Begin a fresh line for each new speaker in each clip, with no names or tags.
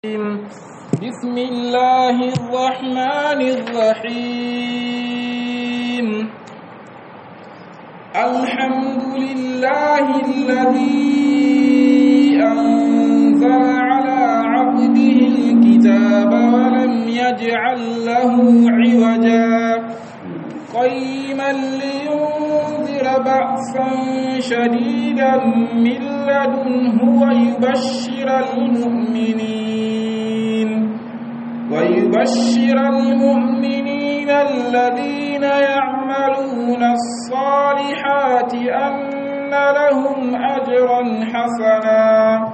بسم الله الرحمن الرحيم الحمد لله الذي أنزل على عبده الكتاب ولم يجعل له عوجا قيما لينذر بأسا شديدا من لدنه ويبشر المؤمنين ويبشر المؤمنين الذين يعملون الصالحات أن لهم أجرا حسنا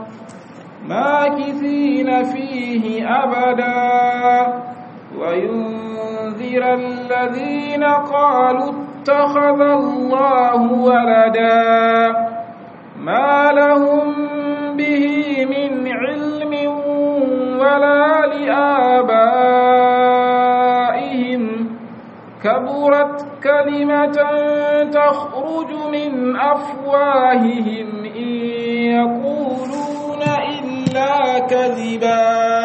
ماكثين فيه أبدا وينذر الذين قالوا اتخذ الله ولدا ما لهم به من علم ولا لآبائهم كبرت كلمة تخرج من أفواههم إن يقولون إلا كذبا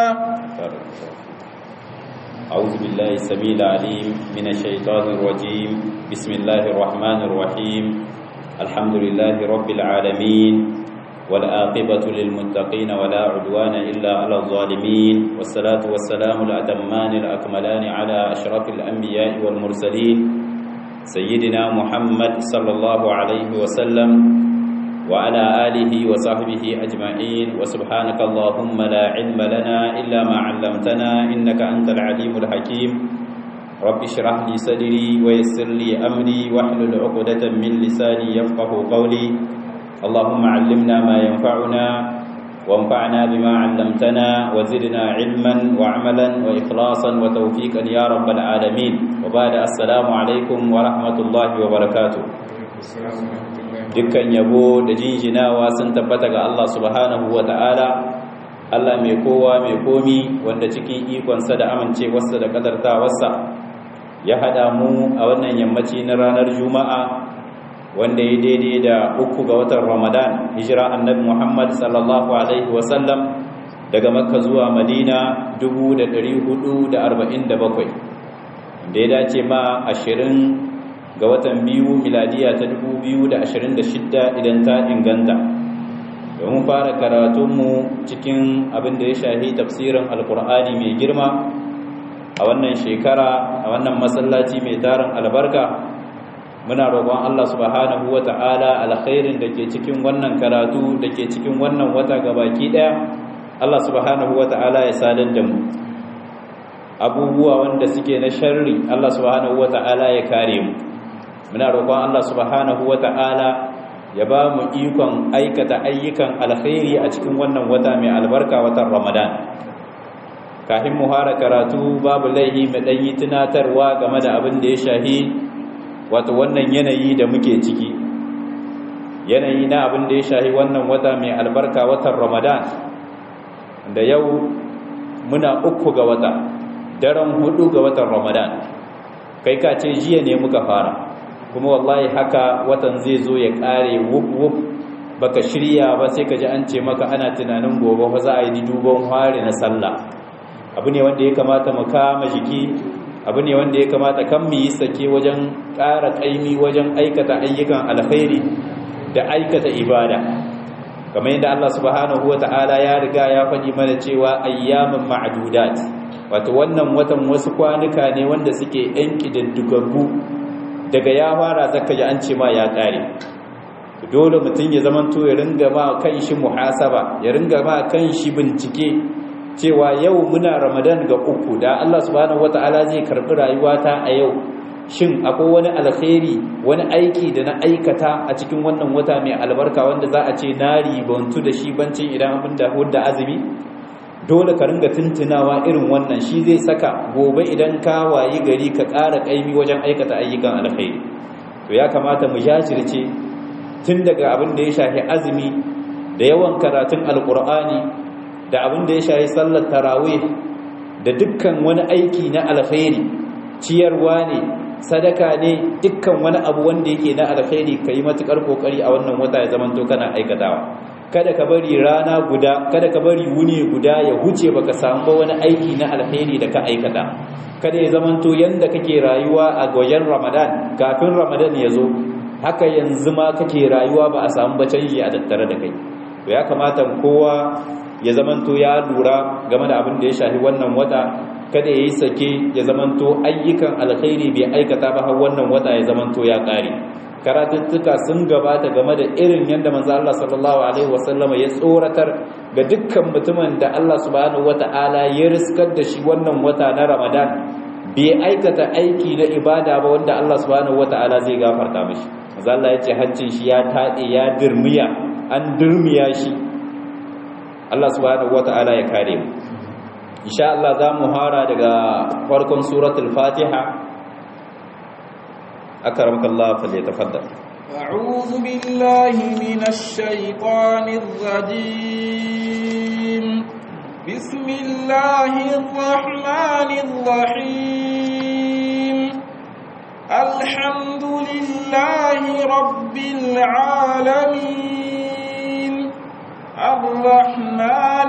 أعوذ بالله السميع العليم من الشيطان الرجيم بسم الله الرحمن الرحيم الحمد لله رب العالمين والآقبة للمتقين ولا عدوان إلا على الظالمين والصلاة والسلام الأتمان الأكملان على أشرف الأنبياء والمرسلين سيدنا محمد صلى الله عليه وسلم وعلى آله وصحبه أجمعين وسبحانك اللهم لا علم لنا إلا ما علمتنا إنك أنت العليم الحكيم رب اشرح لي صدري ويسر لي أمري واحلل عقدة من لساني يفقه قولي اللهم علمنا ما ينفعنا وانفعنا بما علمتنا وزدنا علما وعملا وإخلاصا وتوفيقا يا رب العالمين وبعد السلام عليكم ورحمة الله وبركاته dukkan yabo da jinjinawa sun tabbata ga Allah subhanahu wa ta'ala Allah mai kowa mai komi wanda cikin ikonsa da amincewarsa da kadartawarsa ya haɗa mu a wannan yammaci na ranar juma'a wanda ya daidai da uku ga watan ramadan hijira annabi muhammad sallallahu alaihi wasallam daga makka zuwa madina 447 da ya dace ma ashirin ga watan biyu miladiya ta 2026 idan ta inganta domin fara karatunmu cikin abin da ya shahi tafsirin alkur'ani mai girma a wannan shekara a wannan masallaci mai tarin albarka muna roƙon Allah subhanahu wa ta'ala alkhairin da ke cikin wannan karatu da ke cikin wannan wata gabaki ɗaya Allah subhanahu wa ta'ala ya sadar da mu abubuwa wanda suke na sharri Allah subhanahu wa ta'ala ya kare mu muna roƙon Allah subhanahu wa ta'ala ya ba mu ikon aikata ayyukan alkhairi a cikin wannan wata mai albarka watan Ramadan kafin mu fara karatu babu laihi mu dan yi tunatarwa game da abin da ya shahi wato wannan yanayi da muke ciki yanayi na abin da ya shahi wannan wata mai albarka watan Ramadan da yau muna uku ga wata daren hudu ga watan Ramadan kai ka ce jiya ne muka fara kuma wallahi haka watan zai zo ya kare wuf wuf baka shirya ba sai ka ji an ce maka ana tunanin gobe fa za a yi duban hari na sallah abu ne wanda ya kamata mu kama jiki abu ne wanda ya kamata kan mu yi sake wajen ƙara ƙaimi wajen aikata ayyukan alkhairi da aikata ibada kamar yadda Allah subhanahu wata'ala ya riga ya faɗi mana cewa ayyamin ma'dudat wato wannan watan wasu kwanuka ne wanda suke yan kididdigaggu daga ya fara zaka ji an ce ma ya ƙare dole mutum ya zamanto ya ringa ma kan shi muhasaba ya ringa ma kan shi bincike cewa yau muna ramadan ga uku da Allah subhanahu wata'ala zai karbi rayuwata a yau shin akwai wani alkhairi wani aiki da na aikata a cikin wannan wata mai albarka wanda za a ce na ribantu da shi bancin idan abin da hudda azumi dole ka ringa tuntunawa irin wannan shi zai saka gobe idan ka wayi gari ka ƙara ƙaimi wajen aikata ayyukan alkhairi to ya kamata mu jajirce tun daga abin da ya shafi azumi da yawan karatun alkur'ani da abin da ya shafi sallar tarawih da dukkan wani aiki na alkhairi ciyarwa ne sadaka ne dukkan wani abu wanda yake na alkhairi kai matukar kokari a wannan wata ya zamanto kana aikatawa kada ka bari rana guda kada ka bari wuni guda ya huce baka samu ba wani aiki na alheri da ka aikata kada ya zamanto yanda kake rayuwa a wajen Ramadan kafin Ramadan ya zo haka yanzu ma kake rayuwa ba a samu ba canji a tattare da kai to ya kamata kowa ya zamanto ya lura game da abin da ya shafi wannan wata kada ya yi sake ya zamanto ayyukan alkhairi bai aikata ba har wannan wata ya zamanto ya kare karatuttuka sun gabata game da irin yadda manzo Allah sallallahu alaihi wasallam ya tsoratar ga dukkan mutumin da Allah subhanahu wataala ya riskar da shi wannan wata na Ramadan bai aikata aiki na ibada ba wanda Allah subhanahu wataala zai gafarta mishi manzo Allah ya ce hancin shi ya tade ya dirmiya an dirmiya shi Allah subhanahu wataala ya kare mu insha Allah za mu hara daga farkon suratul Fatiha أكرمك الله فليتفضل
أعوذ بالله من الشيطان الرجيم بسم الله الرحمن الرحيم الحمد لله رب العالمين الرحمن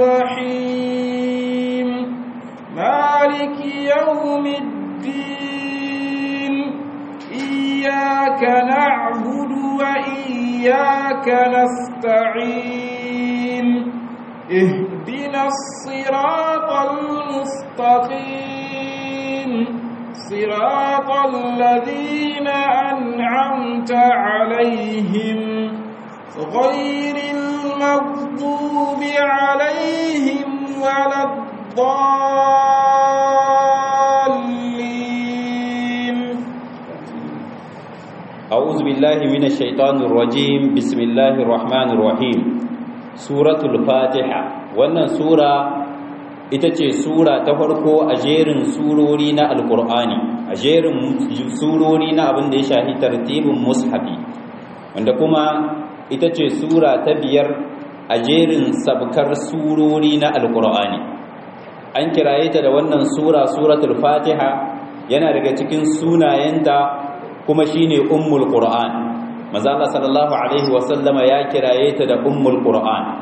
الرحيم مالك يوم الدين إياك نعبد وإياك نستعين اهدنا الصراط المستقيم صراط الذين أنعمت عليهم غير المغضوب عليهم ولا الضالين
أعوذ بالله من الشيطان الرجيم بسم الله الرحمن الرحيم سورة الفاتحة wannan sura ita ce sura ta farko a jerin surori na alkur'ani a jerin surori na abin da ya shahi tartibin mushafi wanda kuma ita ce sura ta biyar a jerin sabkar surori na alkur'ani an kiraye ta da wannan sura suratul fatiha yana daga cikin sunayenta kuma shine ummul qur'an manzo Allah sallallahu alaihi wasallama ya kiraye ta da ummul qur'an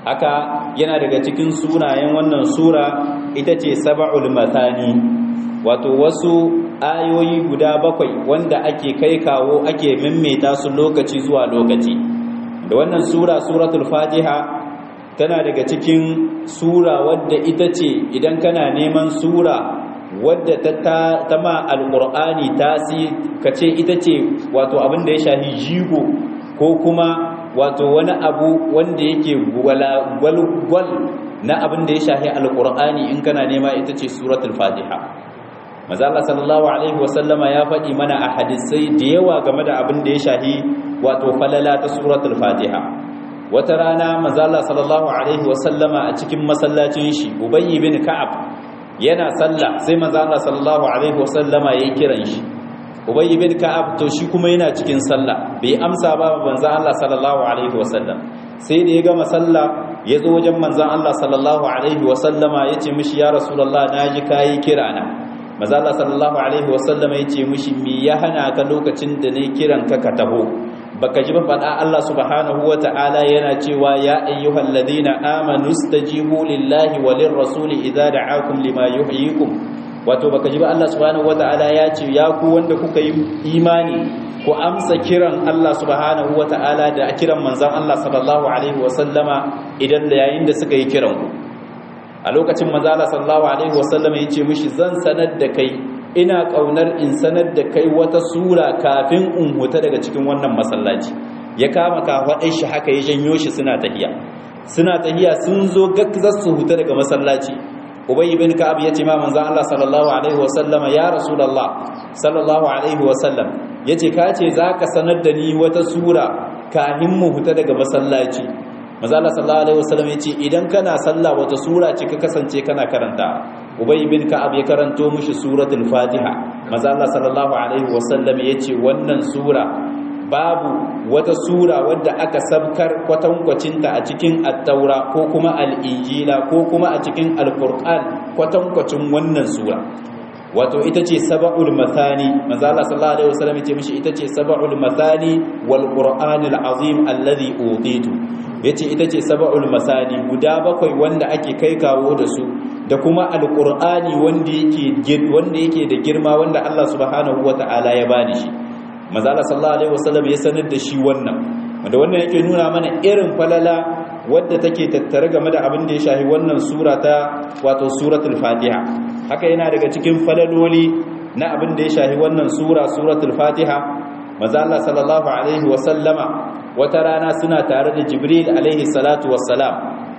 haka yana daga cikin sunayen wannan sura ita ce sab'ul mathani wato wasu ayoyi guda bakwai wanda ake kai kawo ake mimmeta su lokaci zuwa lokaci da wannan sura suratul fatiha tana daga cikin sura wadda ita ce idan kana neman sura wadda ta ma alƙur'ani ta si ka ce ita ce wato abin da ya shahi jigo ko kuma wato wani abu wanda yake gwalgwal na abin da ya shahi alƙur'ani in kana nema ita ce suratul fatiha mazala sallallahu alaihi wasallama ya faɗi mana a hadisai da yawa game da abin da ya shahi wato falala ta suratul fatiha wata rana mazala sallallahu alaihi wasallama a cikin masallacin shi ubayy bin ka'ab yana sallah sai manzo Allah sallallahu alaihi wasallama yayin kiran shi Ubay bin Ka'ab to shi kuma yana cikin sallah bai amsa ba manzo Allah sallallahu alaihi wasallam sai da ya gama sallah ya zo wajen manzo Allah sallallahu alaihi wasallama yace mishi ya rasulullah naji kai kirana manzo Allah sallallahu alaihi wasallama yace mishi me ya hana ka lokacin da nayi kiran ka ka taho baka ji ba faɗa Allah subhanahu wata'ala yana cewa ya ayyuhal ladina amanu stajibu lillahi walir rasuli idza da'akum lima yuhyikum wato baka ji ba Allah subhanahu wata'ala ya ce ya ku wanda kuka yi imani ku amsa kiran Allah subhanahu wata'ala da kiran manzon Allah sallallahu alaihi wasallama idan da yayin da suka yi kiran ku a lokacin manzon Allah sallallahu alaihi wasallama yace mishi zan sanar da kai ina kaunar in sanar da kai wata sura kafin in huta daga cikin wannan masallaci ya kama kafaɗai shi haka ya janyo shi suna tahiya suna tahiya sun zo gaggazar su huta daga masallaci ubayy bin ka'ab yace ma manzon Allah sallallahu alaihi wasallam ya rasulullah sallallahu alaihi wasallam yace ka ce zaka sanar da ni wata sura kafin mu huta daga masallaci manzon Allah sallallahu alaihi wasallam yace idan kana sallah wata sura ce ka kasance kana karanta ubay bin ka'ab ya karanto mishi suratul fatiha manzo Allah sallallahu alaihi wasallam yace wannan sura babu wata sura wadda aka sabkar kwatankwacinta a cikin at-taura ko kuma al-injila ko kuma a cikin al-qur'an kwatankwacin wannan sura wato ita ce sab'ul mathani manzo Allah sallallahu alaihi wasallam yace mishi ita ce sab'ul mathani wal qur'anil azim alladhi utitu yace ita ce sab'ul masani guda bakwai wanda ake kai kawo da su da kuma alqur'ani wanda yake wanda yake da girma wanda Allah subhanahu wataala ya bani shi manzo Allah sallallahu alaihi wasallam ya sanar da shi wannan wanda wannan yake nuna mana irin falala wadda take tattare game da abin da ya shahi wannan sura ta wato suratul fatiha haka yana daga cikin falaloli na abin da ya shahi wannan sura suratul fatiha manzo Allah sallallahu alaihi wasallama wata rana suna tare da jibril alaihi salatu wassalam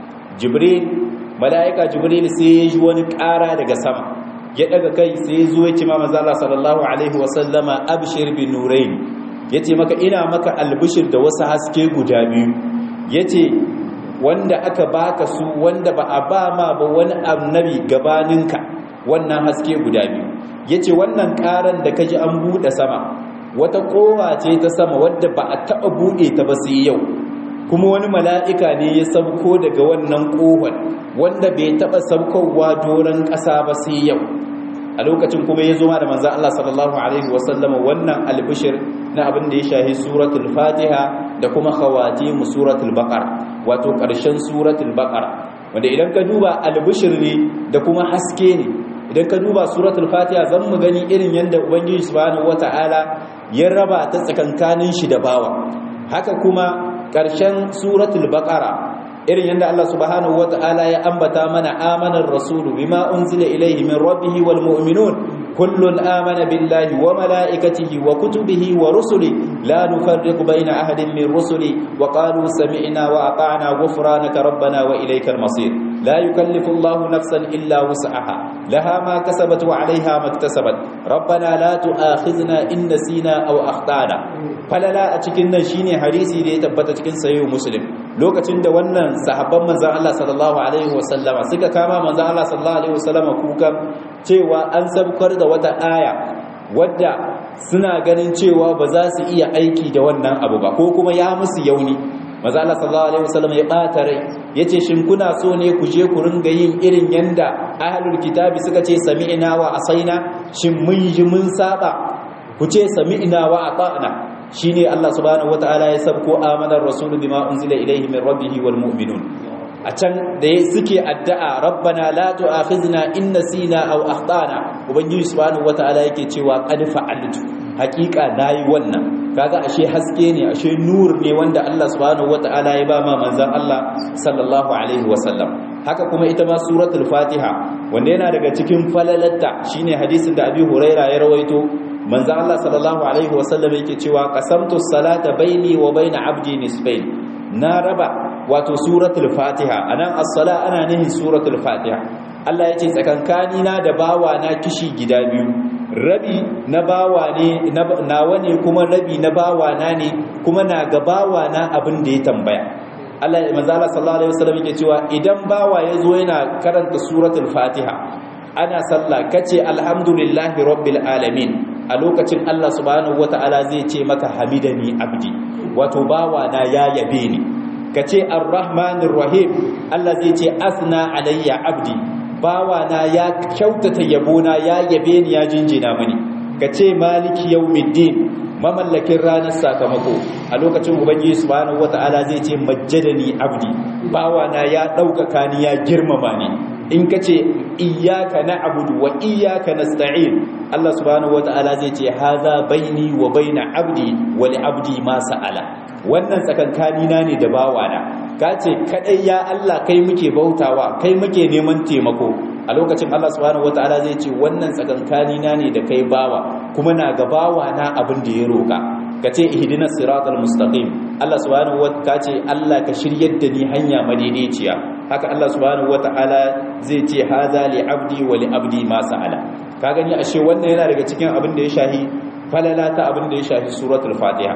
jibril mala'ika jibril sai ya ji wani ƙara daga sama ya daga kai sai ya zo ya ce ma manzo Allah sallallahu alaihi wasallama abshir bi nurayn yace maka ina maka albishir da wasu haske guda biyu yace wanda aka baka su wanda ba a ba ma ba wani annabi gabaninka wannan haske guda biyu yace wannan karan da kaji an bude sama wata kowa ce ta sama wadda ba a taba bude ta ba sai yau kuma wani mala'ika ne ya sauko daga wannan kohon wanda bai taba saukowa doron ƙasa ba sai yau a lokacin kuma ya zo ma da manzan Allah sallallahu Alaihi wasallama wannan albishir na abin da ya shahi suratul fatiha da kuma khawatimu suratul baqar wato ƙarshen suratul baqar wanda idan ka duba albishir ne da kuma haske ne idan ka duba suratul fatiha zan mu gani irin yadda ubangiji subhanahu wata'ala ya raba ta tsakankanin shi da bawa haka kuma ƙarshen suratul baqara irin yadda Allah subhanahu wata'ala ya ambata mana amanar rasulu bima unzila ilayhi min rabbih wal mu'minun kullun amana billahi wa malaikatihi wa kutubihi wa rusuli la nufarriqu baina ahadin min rusuli wa qalu sami'na wa ata'na ghufranaka rabbana wa ilaykal masir la yukallifu Allahu nafsan illa wus'aha laha ma kasabat wa 'alayha ma iktasabat rabbana la tu'akhidhna in nasina aw akhtana falala a cikin nan shine hadisi da ya tabbata cikin sahih muslim lokacin da wannan sahabban manzan Allah sallallahu alaihi wasallama suka kama manzan Allah sallallahu alaihi wasallama kukan cewa an sabkar da wata aya wadda suna ganin cewa ba za su iya aiki da wannan abu ba ko kuma ya musu yauni manzan Allah sallallahu alaihi wasallama ya bata rai yace shin kuna so ne ku je ku ringa yin irin yanda ahlul kitabi suka ce sami'na wa asaina shin mun yi mun saba ku ce sami'na wa ata'na shine Allah subhanahu wataala ya sabko amanar rasul bima unzila ilayhi min rabbih wal mu'minun a can da suke addu'a rabbana la tu'akhizna in nasina aw akhtana ubangiji subhanahu wataala yake cewa qad fa'altu haqiqa nayi wannan kaga ashe haske ne ashe nur ne wanda Allah subhanahu wataala ya ba ma manzon Allah sallallahu alaihi wasallam haka kuma ita ma suratul fatiha wanda yana daga cikin falalatta shine hadisin da abi huraira ya rawaito manzo Allah sallallahu alaihi wasallam yake cewa qasamtu salata baini wa baina abdi nisfain na raba wato suratul fatiha anan as-sala ana nihin suratul fatiha Allah yace tsakankani na da bawa na kishi gida biyu rabi na bawa ne nawa ne kuma rabi na bawa na ne kuma na ga bawa na abin da ya tambaya Allah manzo Allah sallallahu alaihi wasallam yake cewa idan bawa yazo yana karanta suratul fatiha ana sallah kace alhamdulillahi rabbil alamin a lokacin Allah subhanahu wata'ala zai ce maka hamidani abdi wato bawa na ya yabe ni kace arrahmanir rahim Allah zai ce asna alayya abdi bawa na ya kyautata yabona ya yabe ni ya jinjina mani kace maliki yawmiddin mamallakin ranar sakamako a lokacin ubangiji subhanahu wata'ala zai ce majjadani abdi bawa na ya ɗaukaka ni ya girmama ni in ka ce iyaka na abudu wa iyaka na sta'in Allah subhanahu wa ta'ala zai ce haza baini wa baina abdi wa li abdi ma sa'ala wannan tsakankani na ne da bawana ka ce kadai ya Allah kai muke bautawa kai muke neman taimako a lokacin Allah subhanahu wa ta'ala zai ce wannan tsakankani na ne da kai bawa kuma na ga bawana abin da ya roka ka ce ihdinas siratal mustaqim Allah subhanahu wa ka ce Allah ka shiryar da ni hanya madaidaiciya haka Allah subhanahu wata'ala zai ce haza li abdi wa li abdi ma sa'ala ka gani ashe wannan yana daga cikin abin da ya shahi falala ta abin da ya shahi suratul fatiha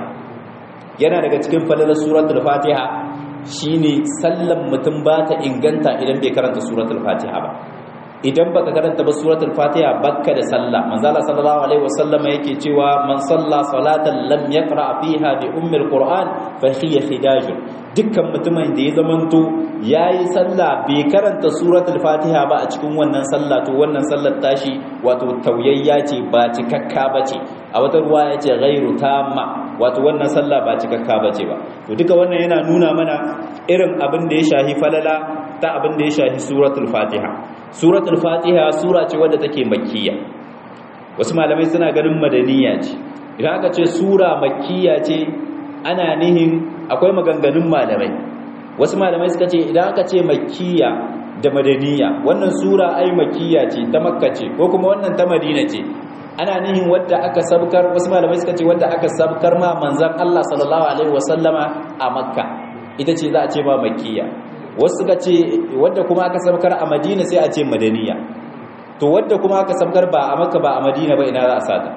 yana daga cikin falalar suratul fatiha shine sallan mutum ba ta inganta idan bai karanta suratul fatiha ba idan baka karanta ba suratul fatiha bakka da sallah manzo Allah sallallahu alaihi wasallama yake cewa man salla salatan lam yaqra fiha bi ummil qur'an fa hiya khidaj dukkan mutumin da ya zamanto yayi sallah bai karanta suratul fatiha ba a cikin wannan sallah to wannan sallar tashi wato tauyayya ce ba cikakka bace a wata ruwa yace ghairu tamma wato wannan sallah ba cikakka bace ba to duka wannan yana nuna mana irin abin da ya shahi falala ta abin da ya shahi suratul fatiha suratul fatiha sura ce wadda take makkiya wasu malamai suna ganin madaniya ce idan aka ce sura makkiya ce ana nihin akwai maganganun malamai wasu malamai suka ce idan aka ce makkiya da madaniya wannan sura ai makkiya ce ta makka ce ko kuma wannan ta madina ce ana nihin wadda aka sabkar wasu malamai suka ce wadda aka sabkar ma manzan Allah sallallahu alaihi wasallama a makka ita ce za a ce ma makkiya wasu suka ce wadda kuma aka sabkar a madina sai a ce madaniya to wadda kuma aka sabkar ba a makka ba a madina ba ina za a sata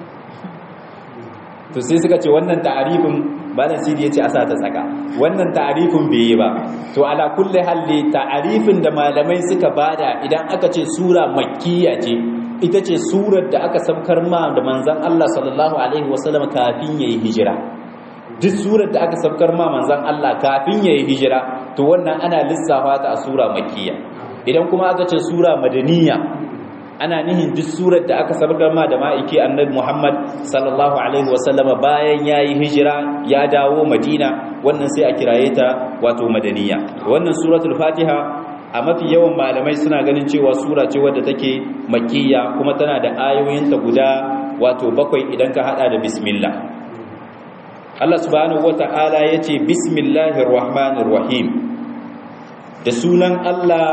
to sai suka ce wannan ta'arifin malam sidi yace a sa ta tsaka wannan ta'arifin bai yi ba to ala kulli halli ta'arifin da malamai suka bada idan aka ce sura makkiya ce ita ce surar da aka sabkar ma da manzon Allah sallallahu alaihi wasallam kafin yayi hijira duk surar da aka sabkar ma manzon Allah kafin yayi hijira to wannan ana lissafa ta a sura makkiya idan kuma aka ce sura madaniya ana nihin duk surar da aka sabgar ma da ma'aiki annabi Muhammad sallallahu alaihi wasallam bayan yayi hijira ya dawo Madina wannan sai a kiraye ta wato madaniya wannan suratul Fatiha a mafi yawan malamai suna ganin cewa sura ce wadda take makkiya kuma tana da ayoyinta guda wato bakwai idan ka hada da bismillah Allah subhanahu wata'ala yace bismillahir rahmanir rahim da sunan Allah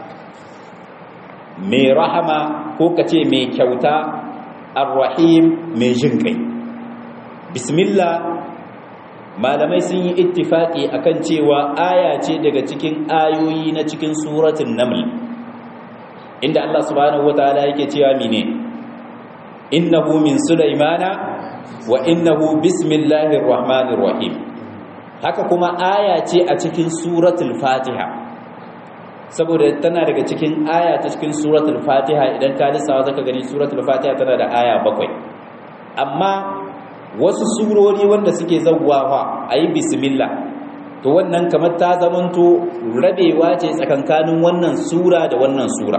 mai rahama ko ka ce mai kyauta arrahim mai jin kai bismillah malamai sun yi ittifaki akan cewa aya ce daga cikin ayoyi na cikin suratun naml inda Allah subhanahu wataala yake cewa mine innahu min sulaimana wa innahu bismillahir rahmanir rahim haka kuma aya ce a cikin suratul fatiha saboda tana daga cikin aya ta cikin suratul fatiha idan ka lissawa zaka gani suratul fatiha tana da aya bakwai amma wasu surori wanda suke zawwawa ayi bismillah to wannan kamar ta zamanto rabewa ce tsakankanin wannan sura da wannan sura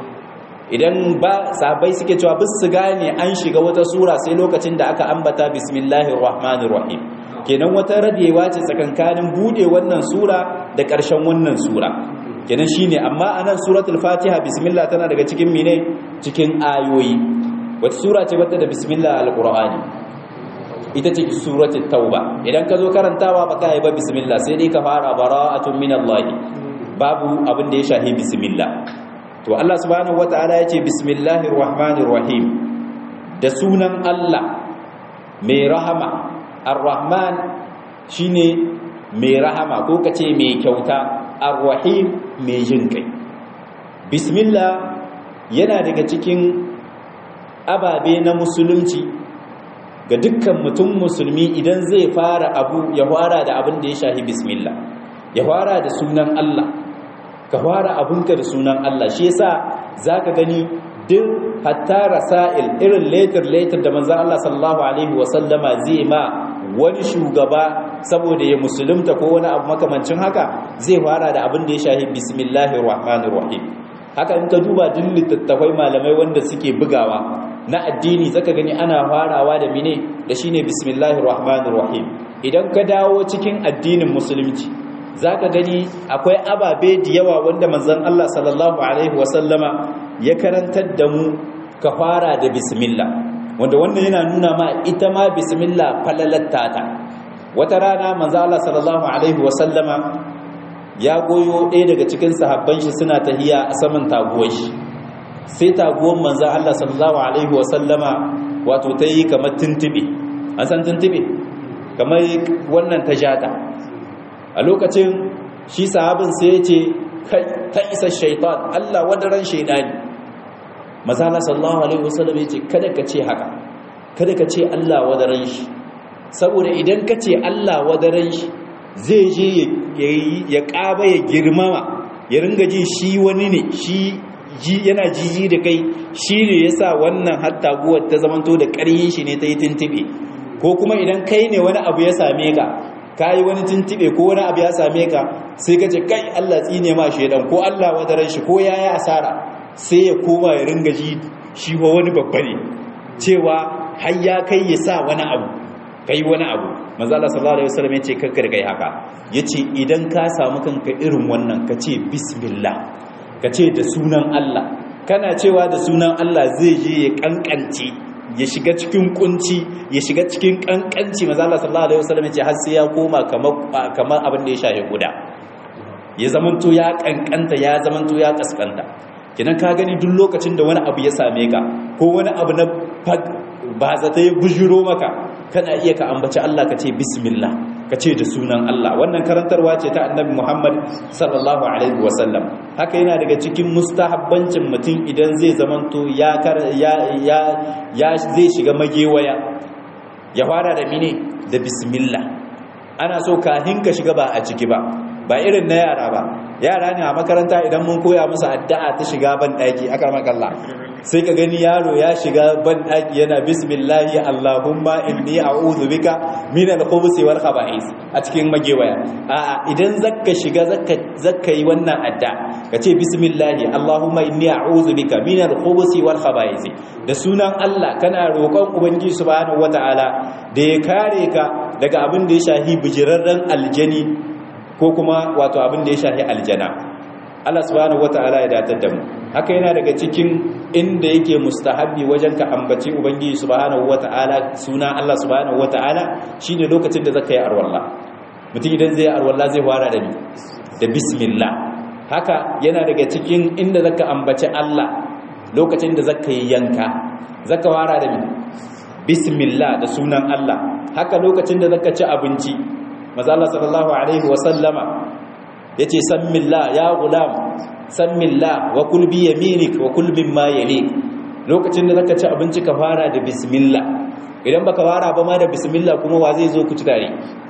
idan ba sahabbai suke cewa bis su gane an shiga wata sura sai lokacin da aka ambata bismillahir rahmanir rahim kenan wata rabewa ce tsakankanin bude wannan sura da ƙarshen wannan sura kenan shine amma anan suratul fatiha bismillah tana daga cikin mine cikin ayoyi wata sura ce wata da bismillah alqur'ani ita ce suratul tauba idan ka zo karantawa baka yi ba bismillah sai dai ka fara bara'atun minallahi babu abin da ya shahi bismillah to Allah subhanahu wataala yace bismillahir rahmanir rahim da sunan Allah mai rahama ar-rahman shine mai rahama ko kace mai kyauta ar-rahim mai jin kai bismillah yana daga cikin ababe na musulunci ga dukkan mutum musulmi idan zai fara abu ya fara da abin da ya shahi bismillah ya fara da sunan Allah ka fara abinka da sunan Allah shi yasa zaka gani duk hatta rasail irin letter letter da manzon Allah sallallahu alaihi wasallama zai ma wani shugaba saboda ya musulunta ko wani abu makamancin haka zai fara da abin da ya shahi bismillahir rahmanir rahim haka in ka duba duk littattafai malamai wanda suke bugawa na addini zaka gani ana farawa da mine da shine bismillahir rahmanir rahim idan ka dawo cikin addinin musulunci zaka gani akwai ababe da yawa wanda manzon Allah sallallahu alaihi wasallama ya karantar da mu ka fara da bismillah wanda wannan yana nuna ma ita ma bismillah falalatta ta wata rana manzo Allah sallallahu alaihi wasallama ya goyo ɗaya daga cikin sahabban shi suna tahiya a saman taguwar shi sai taguwar manzo Allah sallallahu alaihi wasallama wato ta yi kamar tuntube an san tuntube kamar wannan ta jata a lokacin shi sahabin sai ya ce ta isa shaitan Allah wadaran shaidani maza Allah sallallahu alaihi wasallam ya ce kada ka ce haka kada ka ce Allah wadaran shi saboda idan ka ce Allah wadaran shi zai je ya ƙaba ya girmama ya ringa ji shi wani ne shi yana jiji da kai shi ne ya sa wannan hatta guwar ta zamanto da ƙaryin shi ne ta yi tuntube ko kuma idan kai ne wani abu ya same ka ka yi wani tuntube ko wani abu ya same ka sai ka ce kai Allah tsine ma shaidan ko Allah wadaran shi ko ya yi asara sai ya koma ya ringa ji shi wa wani babba ne cewa har ya kai ya sa wani abu kai wani abu manzo Allah sallallahu alaihi wasallam yace kakkar kai haka yace idan ka samu kanka irin wannan ka ce bismillah ka ce da sunan Allah kana cewa da sunan Allah zai je ya kankance ya shiga cikin kunci ya shiga cikin kankanci manzo Allah sallallahu alaihi wasallam yace har sai ya koma kamar kamar abin da ya shahe guda ya zamanto ya kankanta ya zamanto ya kaskanta kinan ka gani duk lokacin da wani abu ya same ka ko wani abu na ba zata ya bujiro maka kana iya ka ambaci Allah ka ce bismillah ka ce da sunan Allah wannan karantarwa ce ta annabi Muhammad sallallahu alaihi wasallam haka yana daga cikin mustahabbancin mutum idan zai zamanto ya ya ya zai shiga magewaya ya fara da mine da bismillah ana so kahin ka shiga ba a ciki ba ba irin na yara ba yara ne a makaranta idan mun koya musu addu'a ta shiga ban daki aka makalla sai ka gani yaro ya shiga ban daki yana bismillahi allahumma inni a'udhu bika min al-khubuthi wal khaba'is a cikin magewaya a'a idan zakka shiga zakka zakka yi wannan adda ka ce bismillahi allahumma inni a'udhu bika min al-khubuthi wal khaba'is da sunan Allah kana roƙon ubangiji subhanahu wata'ala da ya kare ka daga abin da ya shahi bijirarren aljani ko kuma wato abin da ya shahi aljana Allah subhanahu wata'ala ya datar da mu haka yana daga cikin inda yake mustahabbi wajen ka ambaci ubangiji subhanahu wata'ala suna Allah subhanahu wata'ala shine lokacin da zaka yi arwalla mutum idan zai arwalla zai fara da ni da bismillah haka yana daga cikin inda zaka ambaci Allah lokacin da zaka yi yanka zaka fara da ni bismillah da sunan Allah haka lokacin da zaka ci abinci maza Allah sallallahu alaihi wa sallama yace sammillah ya gulam sammillah wa kul bi yaminik wa kul mimma yalik lokacin da zaka ci abinci ka fara da bismillah idan baka fara ba ma da bismillah kuma wa zai zo ku ci tare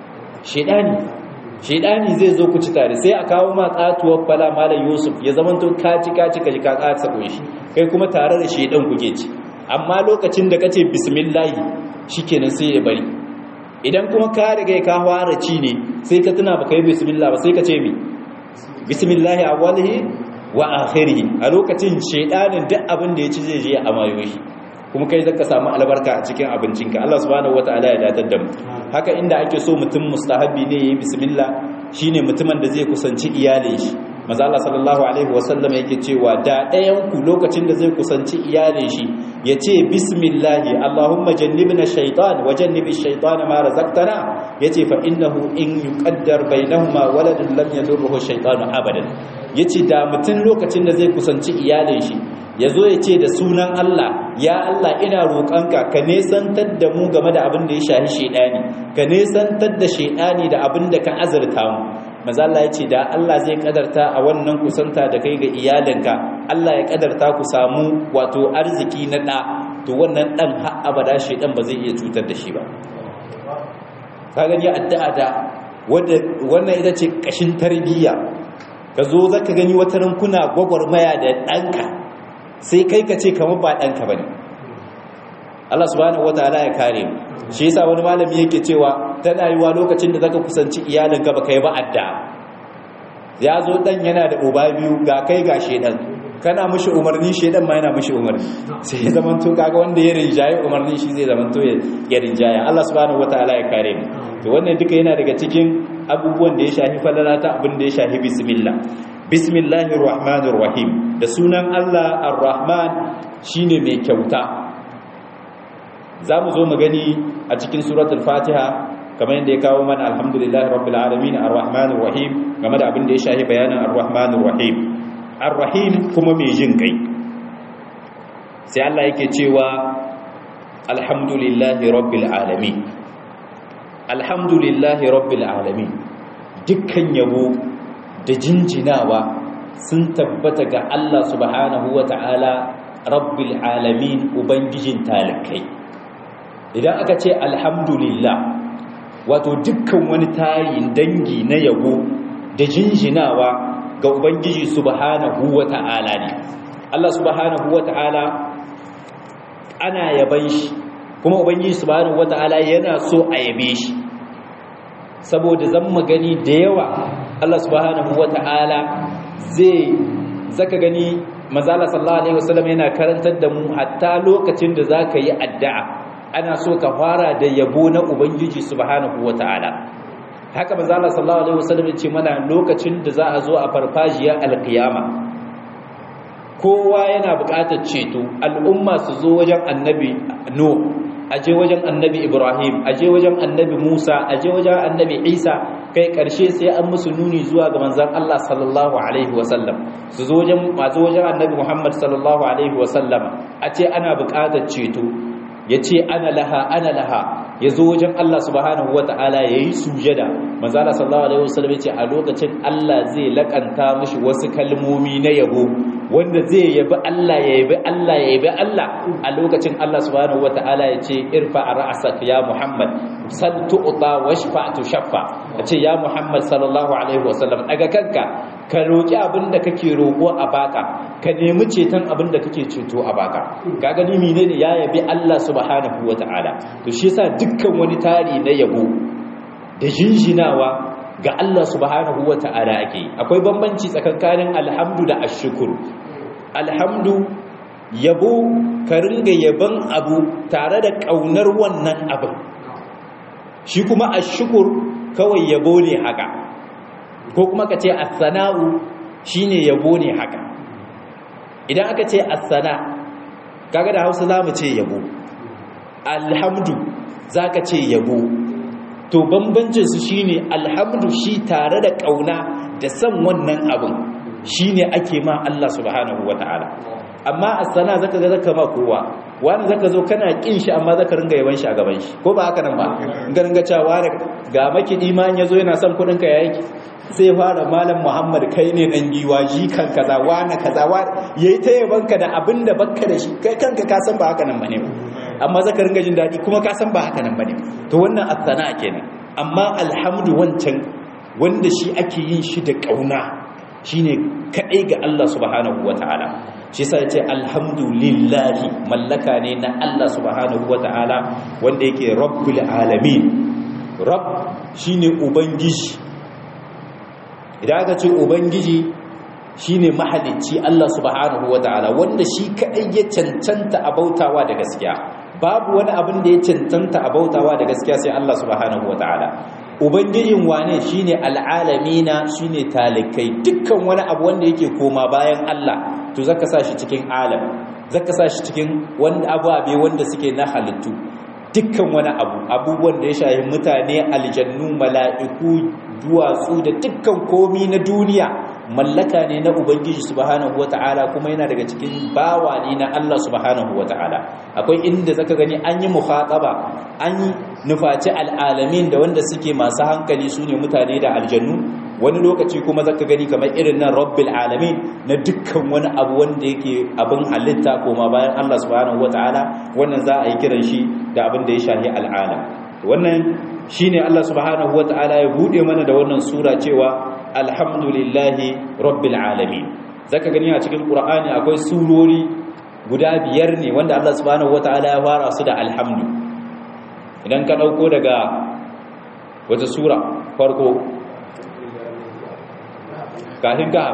shedani shedani zai zo ku ci tare sai a kawo ma katuwar fala malam yusuf ya zamanto ka ci ka ci ka ji ka katsa shi kai kuma tare da shedan kuke ci amma lokacin da kace bismillah shikenan sai ya bari idan kuma ka riga ka fara ci ne sai ka tuna baka yi bismillah ba sai ka ce mi bismillah awwalihi wa akhirih a lokacin shedanin duk abin da ya ci zai je a mayo shi kuma kai zaka samu albarka a cikin abincinka Allah subhanahu wataala ya datar da mu haka inda ake so mutum mustahabi ne yayi bismillah shine mutumin da zai kusanci iyalin shi manzo Allah sallallahu alaihi wasallam yake cewa da ɗayan ku lokacin da zai kusanci iyalin shi yace bismillah Allahumma jannibna shaytan wa jannibi shaytan ma razaqtana yace fa innahu in yuqaddar bainahuma waladun lam yadurruhu shaytan abadan yace da mutum lokacin da zai kusanci iyalin shi yazo yace da sunan Allah ya Allah ina roƙonka ka nesantar da mu game da abin da ya shahi shedani ka nesantar da shedani da abin da ka azurta mu mazalla ya ce da Allah zai kadarta a wannan kusanta da kai ga iyalinka Allah ya kadarta ku samu wato arziki na ɗa to wannan ɗan har abada shi ɗan ba zai iya cutar da shi ba ka gani addu'a da wannan ita ce ƙashin tarbiyya ka zo za ka gani wata rankuna gwagwarmaya da ɗanka sai kai ka ce kamar ba ɗanka ba ne Allah subhanahu wataala ya kare mu shi yasa wani malami yake cewa tana yiwa lokacin da zaka kusanci iyalinka baka yi ba adda ya zo dan yana da uba biyu ga kai ga shedan kana mishi umarni shedan ma yana mishi umarni sai ya zaman to kaga wanda ya rinjaye umarni shi zai zaman to ya rinjaya Allah subhanahu wataala ya kare mu to wannan duka yana daga cikin abubuwan da ya shafi falalata abin da ya shafi bismillah bismillahir rahmanir rahim da sunan Allah ar-rahman shine mai kyauta za mu zo mu gani a cikin suratul fatiha kamar yadda ya kawo mana alhamdulillahi rabbil alamin arrahmanir rahim game da abin da ya shahi bayanin arrahmanir rahim arrahim kuma mai jin kai sai Allah yake cewa alhamdulillahi rabbil alamin alhamdulillahi rabbil alamin dukkan yabo da jinjinawa sun tabbata ga Allah subhanahu wata'ala rabbil alamin ubangijin talikai idan aka ce alhamdulillah wato dukkan wani tarin dangi na yabo da jinjinawa ga ubangiji subhanahu wata'ala ne Allah subhanahu wata'ala ana yaban shi kuma ubangiji subhanahu wata'ala yana so a yabe shi saboda zan magani da yawa Allah subhanahu wata'ala zai zaka gani manzala sallallahu alaihi wasallam yana karantar da mu hatta lokacin da zaka yi addu'a ana so ka fara da yabo na ubangiji subhanahu wataala haka manzo Allah sallallahu alaihi wasallam ya ce mana lokacin da za a zo a farfajiya alqiyama kowa yana buƙatar ceto al'umma su zo wajen annabi no aje wajen annabi ibrahim aje wajen annabi musa aje wajen annabi isa kai ƙarshe sai an musu nuni zuwa ga manzan allah sallallahu alaihi wasallam su zo wajen masu wajen annabi muhammad sallallahu alaihi wasallam a ce ana buƙatar ceto ya ce ana laha ana laha ya zo wajen Allah subhanahu wa ta'ala ya yi sujada manzala sallallahu alaihi wasallam ya ce a lokacin Allah zai lakanta mashi wasu kalmomi na yabo wanda zai yabi Allah ya yabi Allah ya yabi Allah a lokacin Allah subhanahu wa ta'ala ya ce irfa ra'sak ya Muhammad sal tu'ta washfa tushaffa ya ce ya Muhammad sallallahu alaihi wasallam daga kanka ka roki abin da kake roko a baka ka nemi ceton abin da kake ceto a baka ka gani menene ya yabi Allah subhanahu wa ta'ala to shi yasa dukkan wani tari na yabo da jinjinawa ga Allah subhanahu wa ta'ala ake akwai bambanci tsakankanin alhamdu da ashkur alhamdu yabo ka ringa yaban abu tare da kaunar wannan abin shi kuma ashkur kawai yabo ne haka ko kuma ka ce as-sana'u shine yabo ne haka idan aka ce as-sana kaga da Hausa zamu ce yabo alhamdu za ka ce yabo to bambancinsu shi ne alhamdu shi tare da ƙauna da san wannan abin shi ne ake ma Allah subhanahu wa ta'ala amma a sana zaka ga zaka ma kowa wani zaka zo kana ƙin shi amma zaka ringa yaban shi a gaban shi ko ba haka nan ba ga ringa cewa ga makiɗi ma ya zo yana son kuɗin ka yayi sai fara malam muhammad kai ne dan giwa ji kan kaza wani kaza wani yayi ta yabanka da abin da bakka da shi kai kanka ka san ba haka nan bane ba amma zaka ringa jin daɗi kuma ka san ba haka nan bane to wannan athana kenan amma alhamdu wancan wanda shi ake yin shi da kauna shine kadai ga Allah subhanahu wataala shi yasa yace alhamdulillahi mallaka ne na Allah subhanahu wataala wanda yake rabbul alamin rabb shine ubangiji idan aka ce ubangiji shine mahalicci Allah subhanahu wataala wanda shi kadai ya cancanta a bautawa da gaskiya babu wani abin da ya cancanta a bautawa da gaskiya sai Allah subhanahu wataala ubangijin wane shine al'alamina shine talikai dukkan wani abu wanda yake koma bayan Allah to zaka sa shi cikin alam zaka sa shi cikin wanda abu abe wanda suke na halittu dukkan wani abu abubuwan da ya shahi mutane aljannu mala'iku duwatsu da dukkan komi na duniya mallaka ne na ubangiji subhanahu wata'ala kuma yana daga cikin bawa ne na Allah subhanahu wata'ala akwai inda zaka gani an yi mukhataba an yi nufaci al'alamin da wanda suke masu hankali su ne mutane da aljannu wani lokaci kuma zaka gani kamar irin nan rabbil alamin na dukkan wani abu wanda yake abin halitta koma bayan Allah subhanahu wata'ala wannan za a yi kiran shi da abin da ya shahi al'alam wannan shine Allah subhanahu wata'ala ya bude mana da wannan sura cewa alhamdulillahi rabbil alamin zaka gani a cikin qur'ani akwai surori guda biyar ne wanda Allah subhanahu wata'ala ya fara su da alhamdu idan ka dauko daga wata sura farko kafin ka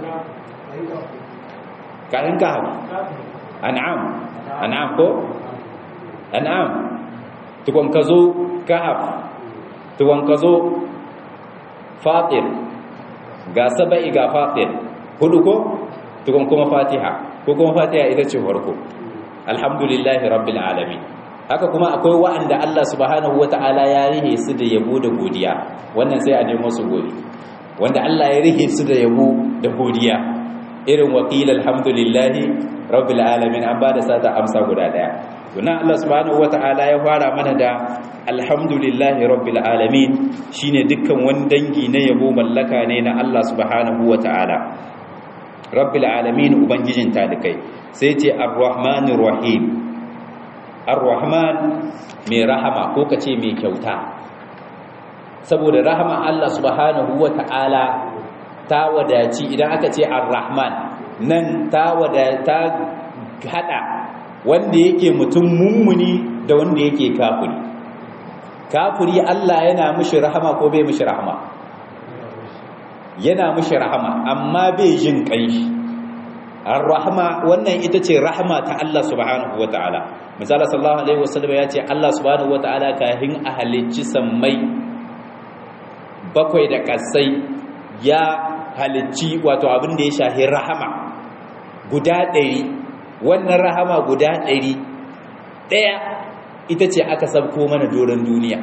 kafin ka an'am an'am ko an'am tukon ka zo kahaf tukon ka zo fatir ga saba'i ga fatir hudu ko tukon kuma fatiha ko kuma fatiha ita ce farko alhamdulillahi rabbil alamin haka kuma akwai wa'anda Allah subhanahu wata'ala ya rihe su da yabo da godiya wannan sai a nemo su gode wanda Allah ya rihe su da yabo da godiya irin wakil alhamdulillahi rabbil alamin an ba da sata amsa guda daya tunan Allah subhanahu wata'ala ya fara mana da alhamdulillahi rabbil alamin shine dukkan wani dangi na yabo mallaka ne na Allah subhanahu wata'ala rabbil alamin ubangijin talikai sai ce arrahmanir rahim arrahman mai rahama ko kace mai kyauta saboda rahama Allah subhanahu wata'ala ta wadaci idan aka ce arrahman nan ta wadata hada wanda yake mutum mummuni da wanda yake kafiri kafiri Allah yana mishi rahama ko bai mishi rahama yana mishi rahama amma bai jin kanshi ar-rahma wannan ita ce rahma ta Allah subhanahu wataala misali sallallahu alaihi wasallam ya ce Allah subhanahu wataala kahin a halicci sammai bakwai da kasai ya halicci wato abin da ya shahi rahama guda ɗari wannan rahama guda ɗari ɗaya ita ce aka sabko mana doron duniya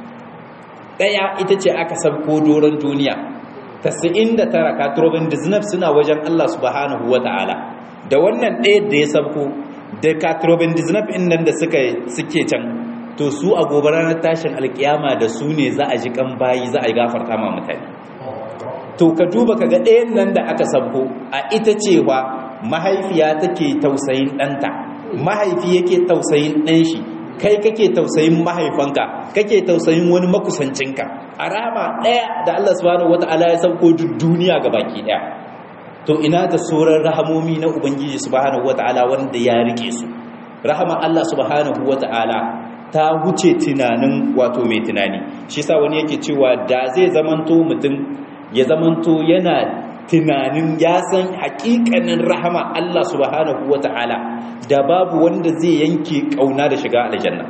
ɗaya ita ce aka sabko doron duniya tasa'in da tara katurobin dizinaf suna wajen Allah subhanahu wa ta'ala da wannan ɗaya da ya sabko da katurobin dizinaf in nan da suke can to su a gobe ranar tashin alkiyama da su ne za a ji kan bayi za a yi gafarta ma mutane to ka duba ka ga ɗayan nan da aka sabko a ita cewa mahaifiya take tausayin ɗanta mahaifi yake tausayin ɗan shi kai kake tausayin mahaifanka kake tausayin wani makusancinka a rama ɗaya da Allah subhanahu wata'ala ya sauko duk duniya ga baki ɗaya to ina da sauran rahamomi na ubangiji subhanahu wata'ala wanda ya rike su rahama Allah subhanahu wata'ala ta wuce tunanin wato mai tunani shi sa wani yake cewa da zai zamanto mutum ya zamanto yana tunanin ya san hakikanin rahama Allah subhanahu wata'ala da babu wanda zai yanke kauna da shiga aljanna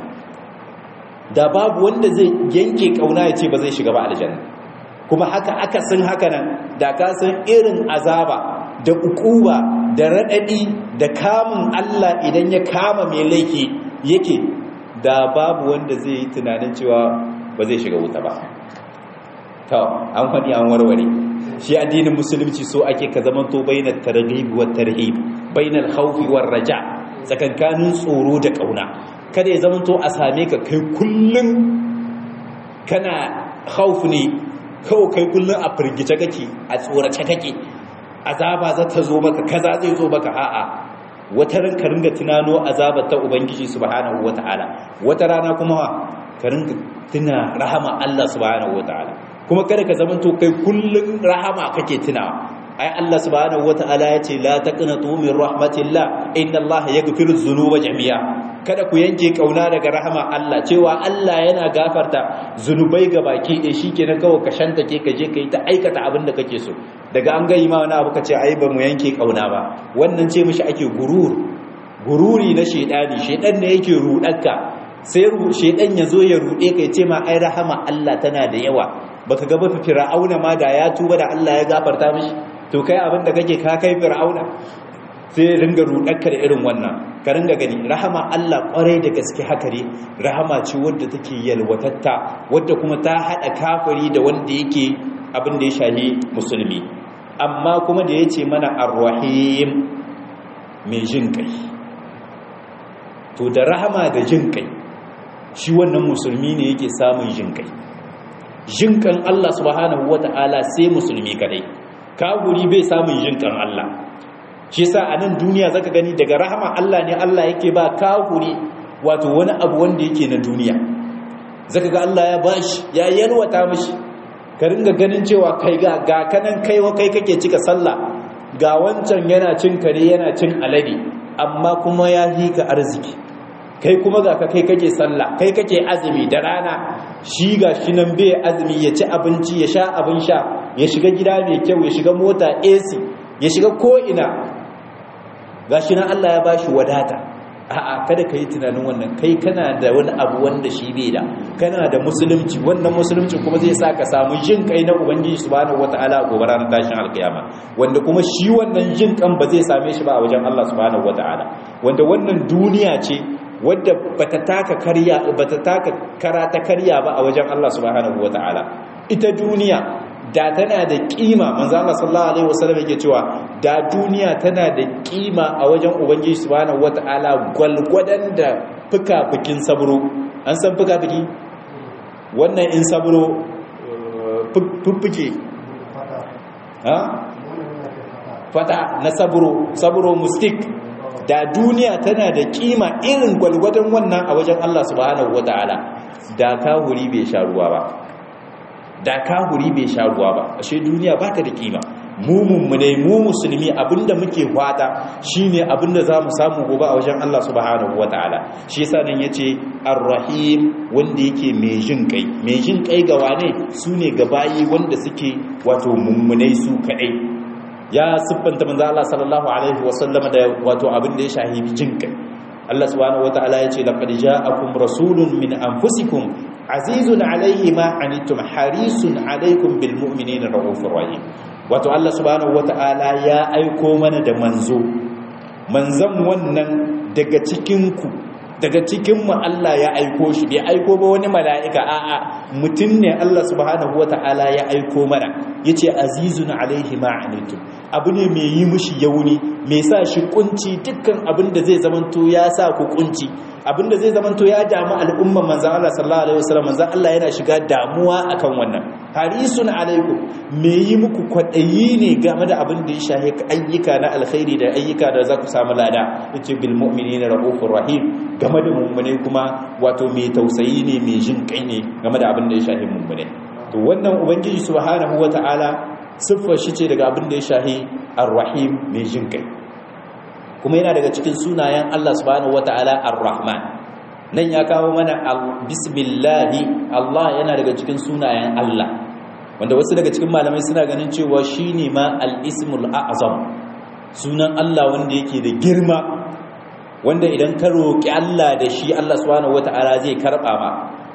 da babu wanda zai yanke kauna ya ce ba zai shiga ba aljanna kuma haka aka san haka nan da ka san irin azaba da ukuba da radadi da kamun Allah idan ya kama mai laifi yake da babu wanda zai yi tunanin cewa ba zai shiga wuta ba to an faɗi an warware shi addinin musulunci so ake ka zamanto bainar targhib wa tarhib bainal khawfi war raja tsakankanin tsoro da kauna kada ya zamanto a same ka kai kullun kana khawf ne kawai kai kullun a firgice kake a tsorace kake azaba za ta zo maka kaza zai zo maka a'a wata ran ka ringa tunano azabar ta ubangiji subhanahu wataala wata rana kuma ka ringa tuna rahama Allah subhanahu wataala kuma kada ka zamanto kai kullun rahama kake tunawa ai Allah subhanahu wataala ya ce la taqnatu min rahmatillah inna Allah yaghfiru dhunuba jami'a kada ku yanke kauna daga rahama Allah cewa Allah yana gafarta zunubai ga baki ɗaya shikenan kawai ka shantake ka je kai ta aikata abin da kake so daga an ga ma wani abu ka ce ai ba mu yanke kauna ba wannan ce mishi ake gurur gururi na shedani shedan ne yake rudarka sai shedan ya zo ya rude ka ya ce ma ai rahama Allah tana da yawa baka ga ba fir'auna ma da ya tuba da Allah ya gafarta mishi to kai abin da kake ka kai fir'auna sai ringa rudarka da irin wannan ka ringa gani rahama Allah kwarai da gaske haka ne rahama ce wadda take yalwatatta wadda kuma ta hada kafiri da wanda yake abin da ya shahi musulmi amma kuma da yace mana ar-rahim mai jin kai to da rahama da jin kai shi wannan musulmi ne yake samun jin kai jin kan Allah subhanahu wata'ala sai musulmi kadai kafiri bai samun jin kan Allah shi yasa a nan duniya zaka gani daga rahama Allah ne Allah yake ba kafiri wato wani abu wanda yake na duniya zaka ga Allah ya bashi ya yalwata mishi ka ringa ganin cewa kai ga ga kanan kai wa kai kake cika sallah ga wancan yana cin kare yana cin alade amma kuma ya hika arziki kai kuma ga ka kai kake sallah kai kake azumi da rana shi ga shi nan bai azumi ya ci abinci ya sha abin sha ya shiga gida mai kyau ya shiga mota AC ya shiga ko'ina ga shi nan Allah ya ba shi wadata a'a kada ka yi tunanin wannan kai kana da wani abu wanda shi bai da kana da musulunci wannan musulunci kuma zai sa ka samu jin kai na ubangiji subhanahu wataala a gobe ranar tashin alkiyama wanda kuma shi wannan jin kan ba zai same shi ba a wajen Allah subhanahu wataala wanda wannan duniya ce wadda bata taka karya bata taka karata karya ba a wajen Allah subhanahu wataala ita duniya da tana da kima manzo Allah sallallahu alaihi wasallam yake cewa da duniya tana da kima a wajen ubangiji subhanahu wataala gwalgwadan da fuka-fukin sabro an san fuka-fuki wannan in sabro fuffuke ha fata na sabro sabro mustik da duniya tana da kima irin gwalgwadon wannan a wajen Allah subhanahu wataala da kahuri bai sha ruwa ba da kahuri bai sha ruwa ba ashe duniya ba ta da kima mu mummune mu musulmi abinda muke fata shine abinda zamu samu gobe a wajen Allah subhanahu wataala shi yasa nan yace ar-rahim wanda yake mai jin kai mai jin kai ga wane sune ga bayi wanda suke wato mummune su kadai ya siffanta manzo Allah sallallahu alaihi wasallam da wato abin da ya shahi jinkai Allah subhanahu wataala ya ce laqad ja'akum rasulun min anfusikum azizun alaihi ma anittum harisun alaikum bil mu'minina raufur rahim wato Allah subhanahu wataala ya aiko mana da manzo manzon wannan daga cikin ku daga cikin mu Allah ya aiko shi bai aiko ba wani mala'ika a'a mutum ne Allah subhanahu wata'ala ya aiko mana yace azizun alaihi ma anitum abu ne mai yi mushi yauni mai sa shi kunci dukkan abin da zai zamanto ya sa ku kunci abin da zai zamanto ya damu al'umman manzon Allah sallallahu alaihi wasallam manzon Allah yana shiga damuwa akan wannan harisun alaikum mai yi muku kwadayi ne game da abin da ya shahi ayyuka na alkhairi da ayyuka da za ku samu lada yace bil mu'minina raufur rahim game da mummune kuma wato mai tausayi ne mai jin kai ne game da abin da ya shahi mummune to wannan ubangiji subhanahu wataala siffar shi ce daga abin da ya shahi ar-rahim mai jin kai kuma yana daga cikin sunayen Allah subhanahu wataala ar-rahman nan ya kawo mana bismillahi Allah yana daga cikin sunayen Allah wanda wasu daga cikin malamai suna ganin cewa shine ma al-ismul a'zam sunan Allah wanda yake da girma wanda idan ka roƙi Allah da shi Allah subhanahu wata'ala zai karɓa ma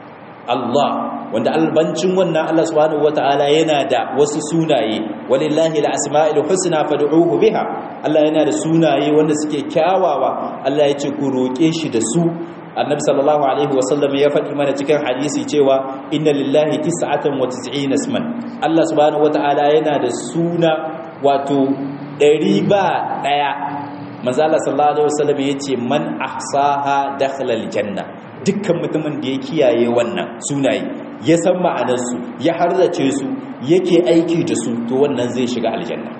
Allah wanda albancin wannan Allah subhanahu wata'ala yana da wasu sunaye walillahi al-asma'ul husna fad'uhu biha Allah yana da sunaye wanda suke kyawawa Allah ya ce ku roƙe shi da su annabi sallallahu alaihi wasallam ya faɗi mana cikin hadisi cewa inna lillahi tis'atan wa tis'ina isman Allah subhanahu wata'ala yana da suna wato ɗari ba ɗaya manzo Allah sallallahu alaihi wasallam yace man ahsaha dakhala aljanna dukkan mutumin da ya kiyaye wannan sunaye ya san ma'anar su ya harzace su yake aiki da su to wannan zai shiga aljanna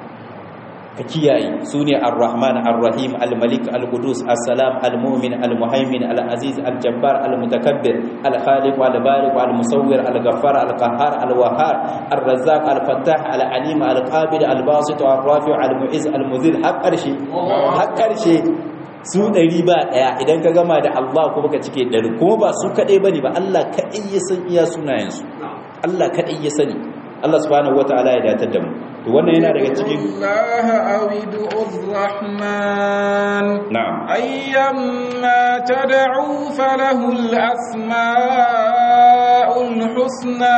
ka kiyaye sune ar-rahman ar-rahim al-malik al-qudus as-salam al-mu'min al-muhaymin al-aziz al-jabbar al-mutakabbir al-khaliq al-bariq al-musawwir al-ghaffar al-qahhar al-wahhar ar-razzaq al-fattah al-alim al-qabid al-basit ar-rafi' al-mu'izz al-mudhil har karshe har karshe su ɗari ba ɗaya idan ka gama da Allah ko baka cike ɗari kuma ba su kaɗai bane ba Allah kaɗai ya san iya sunayensu Allah kaɗai ya sani Allah subhanahu wataala ya datar da mu to wannan yana daga cikin
Allah awidu Rahman
na'am
ayyamma tad'u falahu al-asma'ul husna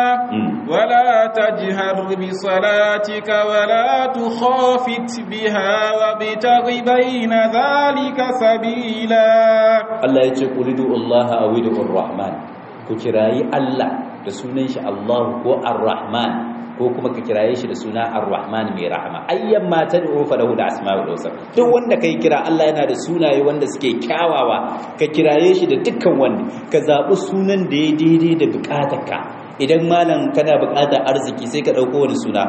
ولا تجهر بصلاتك ولا تخافت بها وابتغ بين ذلك سبيلا
Allah ya ce qulidu Allah awidu Ar-Rahman ku kirayi Allah da sunan shi Allah ko Ar-Rahman ko kuma ka kiraye shi da suna Ar-Rahman mai rahama ayyan ma tad'u falahu al-asma'ul husna duk wanda kai kira Allah yana da sunaye wanda suke kyawawa ka kiraye shi da dukkan wanda ka zabi sunan da ya daidai da bukatarka idan malam kana bukatar arziki sai ka dauko wani suna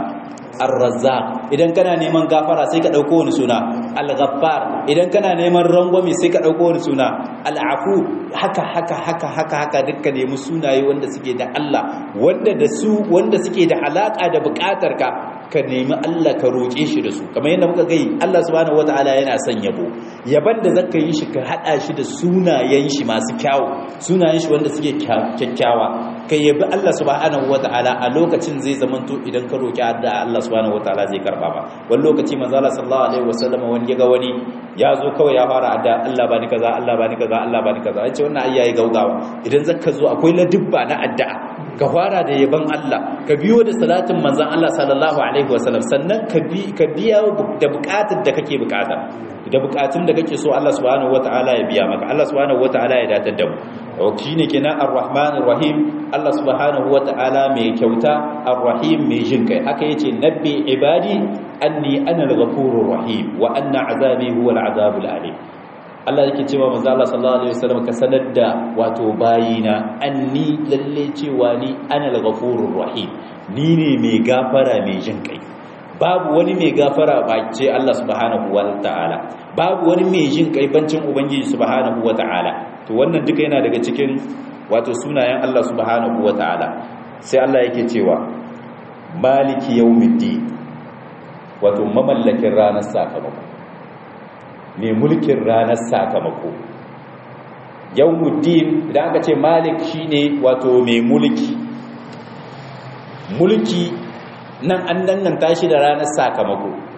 ar-razzaq idan kana neman gafara sai ka dauko wani suna al-ghaffar idan kana neman rangwame sai ka dauko wani suna al-afu haka haka haka haka haka dukka nemi sunaye wanda suke da Allah wanda da su wanda suke da alaka da bukatar ka ka nemi Allah ka roƙe shi da su kamar yadda muka gai Allah subhanahu wataala yana son yabo yaban da zaka yi shi ka hada shi da sunayen shi masu kyawu sunayen shi wanda suke kyakkyawa ka yabi Allah subhanahu wataala a lokacin zai zamanto idan ka roƙi da Allah subhanahu wataala zai karba ba wani lokaci manzo Allah sallallahu alaihi wasallam wani ya ga wani ya zo kawai ya fara adda Allah bani kaza Allah bani kaza Allah bani kaza yace wannan ayyayi gaugawa idan zaka zo akwai ladubba na addu'a ka fara da yaban Allah ka biyo da salatin manzon Allah sallallahu alaihi wasallam sannan ka bi ka biya da bukatar da kake bukata da bukatun da kake so Allah subhanahu wataala ya biya maka Allah subhanahu wataala ya datar da mu to ne kenan ar-rahman ar-rahim Allah subhanahu wataala mai kyauta ar-rahim mai jin kai haka yace nabbi ibadi anni ana al-ghafurur rahim wa anna azabi huwa al-azabul alim Allah yake cewa manzo Allah sallallahu alaihi wasallam ka sanar da wato bayina anni lalle cewa ni ana al-ghafurur rahim ni ne mai gafara mai jin kai babu wani mai gafara ba ce Allah subhanahu wa ta'ala babu wani mai jin kai bancin ubangiji subhanahu wa ta'ala to wannan duka yana daga cikin wato sunayen Allah subhanahu wa ta'ala sai Allah yake cewa maliki yawmiddin wato mamallakin ranar sakamako ne mulkin ranar sakamako yawmuddin idan aka ce malik shine wato mai mulki mulki nan an danganta shi da ranar sakamako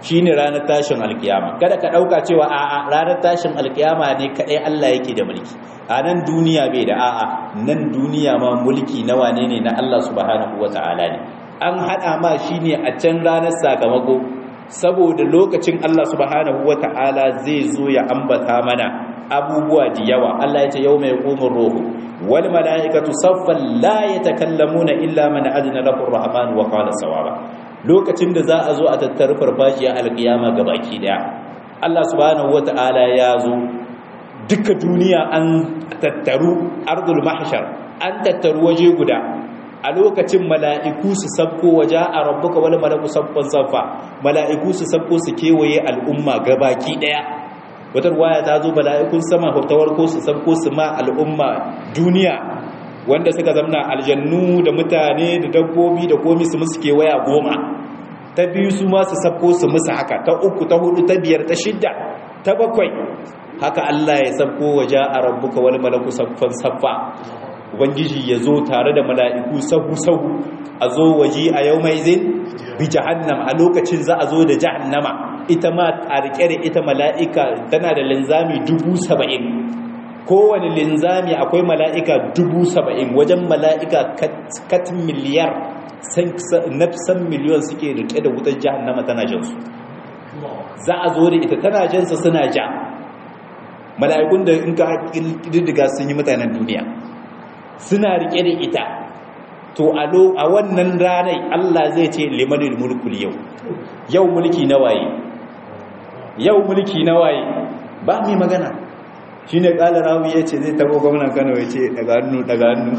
shine ranar tashin alkiyama kada ka dauka cewa a'a ranar tashin alkiyama ne kadai Allah yake da mulki a nan duniya bai da a'a nan duniya ma mulki na wane ne na Allah subhanahu wata'ala ne an hada ma shine a can ranar sakamako saboda lokacin Allah subhanahu wata'ala zai zo ya ambata mana abubuwa da yawa Allah ya ce yau mai ƙomin rohu wal mala'ikatu saffan la yatakallamuna illa man adna lahu ar-rahman wa qala sawaba lokacin da za a zo a tattara farfajiya alƙiyama gabaki daya Allah subhanahu wata'ala ya zo duka duniya an tattaru ardul mahshar an tattaru waje guda a lokacin mala'iku su sabko waje a rabbuka wani malaku sabban saffa mala'iku su sabko su kewaye al'umma gabaki daya wata ruwaya ta zo mala'ikun sama hautawar ko su sabko su ma al'umma duniya wanda suka zamna aljannu da mutane da dabbobi da komi su musu kewaya goma ta biyu su ma su sabko su musu haka ta uku ta hudu ta biyar ta shidda ta bakwai haka Allah ya sabko waje a rabbuka wani malaku saffan saffa ubangiji ya zo tare da mala'iku sahu-sahu a zo waje a yau mai zin bi jahannam a lokacin za a zo da jahannama ita ma a rike da ita mala'ika tana da linzami dubu saba'in kowane linzami akwai mala'ika dubu saba'in wajen mala'ika kat miliyar nafsan miliyon suke rike da wutar jahannama tana jansu za a zo da ita tana jansa suna ja mala'ikun da in ka ƙididdiga sun yi mutanen duniya suna rike da ita to a wannan ranai Allah zai ce limanil mulkul yau yau mulki na waye yau mulki na waye ba mai magana shine kala rawi yace zai tabo gwamnan Kano yace daga hannu daga hannu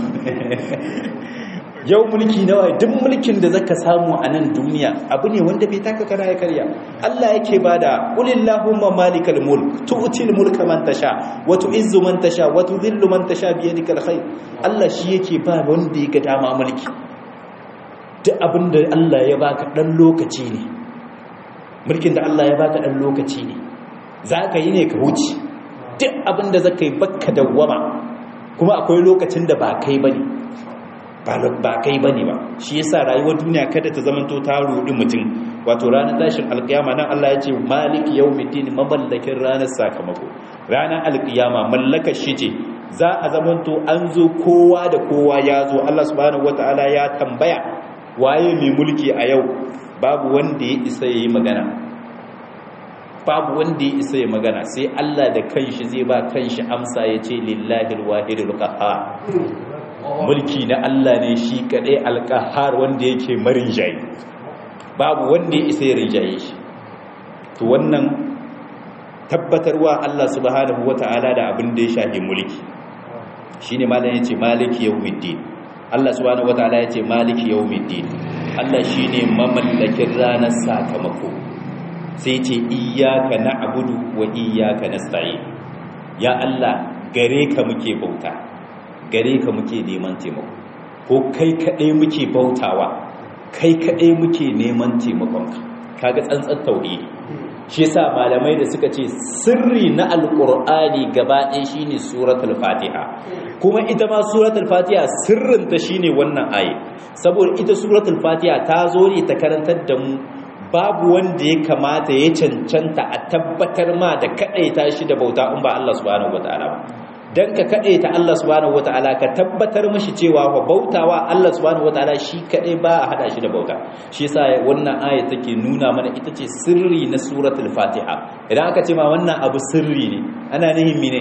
yau mulki na waye duk mulkin da zaka samu a nan duniya abu ne wanda bai taka kana ya karya Allah yake bada qulillahumma malikal mulk tu'til mulka man tasha wa tu'izzu man tasha wa tudhillu man tasha bi yadikal khair Allah shi yake ba wanda ya ga dama mulki duk abinda Allah ya baka dan lokaci ne mulkin da Allah ya baka dan lokaci ne zaka yi ne ka wuce duk abinda zaka yi bakka dawwama kuma akwai lokacin da ba kai bane ba kai bane ba shi yasa rayuwar duniya kada ta zamanto ta rudi mutum wato ranar tashin alkiyama nan Allah ya ce malik yawmiddin mamallakin ranar sakamako ranar alkiyama mallakar shi ce za a zamanto an zo kowa da kowa ya zo Allah subhanahu wataala ya tambaya waye mai mulki a yau babu wanda ya isa yayi magana babu wanda ya isa ya magana sai Allah da kanshi zai ba kanshi amsa ya ce lillahi alwahidul qahhar mulki na Allah ne shi kadai alqahhar wanda yake marin jayi babu wanda ya isa ya rinjaye shi to wannan tabbatarwa Allah subhanahu wata'ala da abin da ya shafi mulki shine malam yace maliki yawmiddin Allah subhanahu wata'ala yace maliki yawmiddin Allah shine mamallakin ranar sakamako sai ce iyyaka na'budu wa iyyaka nasta'in ya Allah gare ka muke bauta gare ka muke neman taimako ko kai kadai muke bautawa kai kaɗai muke neman taimakonka kaga tsantsan tauhidi shi yasa malamai da suka ce sirri na alqur'ani gaba ɗaya shine suratul fatiha kuma ita ma suratul fatiha sirrinta shine wannan aye saboda ita suratul fatiha ta zo ne ta karantar da mu babu wanda ya kamata ya cancanta a tabbatar ma da kadaita shi da bauta in ba Allah subhanahu wataala ba dan ka ta Allah subhanahu wataala ka tabbatar mishi cewa wa bautawa Allah subhanahu wataala shi kadai ba a hada shi da bauta shi yasa wannan aya take nuna mana ita ce sirri na suratul fatiha idan aka ce ma wannan abu sirri ne ana nihin mine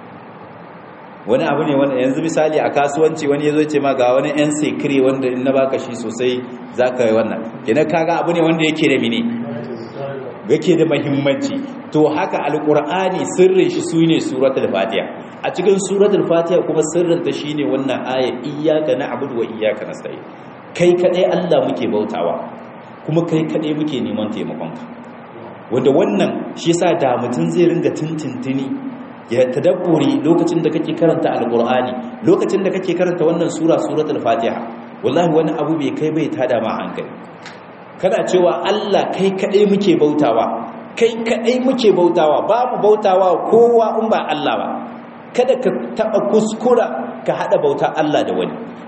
wani abu ne wanda yanzu misali a kasuwanci wani yazo ce ma ga wani yan sekire wanda in na baka shi sosai zaka yi wannan kenan kaga abu ne wanda yake da mine yake da muhimmanci to haka alqur'ani sirrin shi sune suratul fatiha a cikin suratul fatiha kuma sirrinta shine wannan aya iyyaka na'budu wa iyyaka nasta'in kai kadai Allah muke bautawa kuma kai kadai muke neman taimakonka wanda wannan shi yasa da mutun zai ringa tintintini ya tadabburi lokacin da kake karanta alqur'ani lokacin da kake karanta wannan sura suratul fatiha wallahi wani abu bai kai bai tada ma hankali kana cewa Allah kai kadai muke bautawa kai kadai muke bautawa babu bautawa kowa in ba Allah ba kada ka taɓa kuskura ka haɗa bauta Allah da wani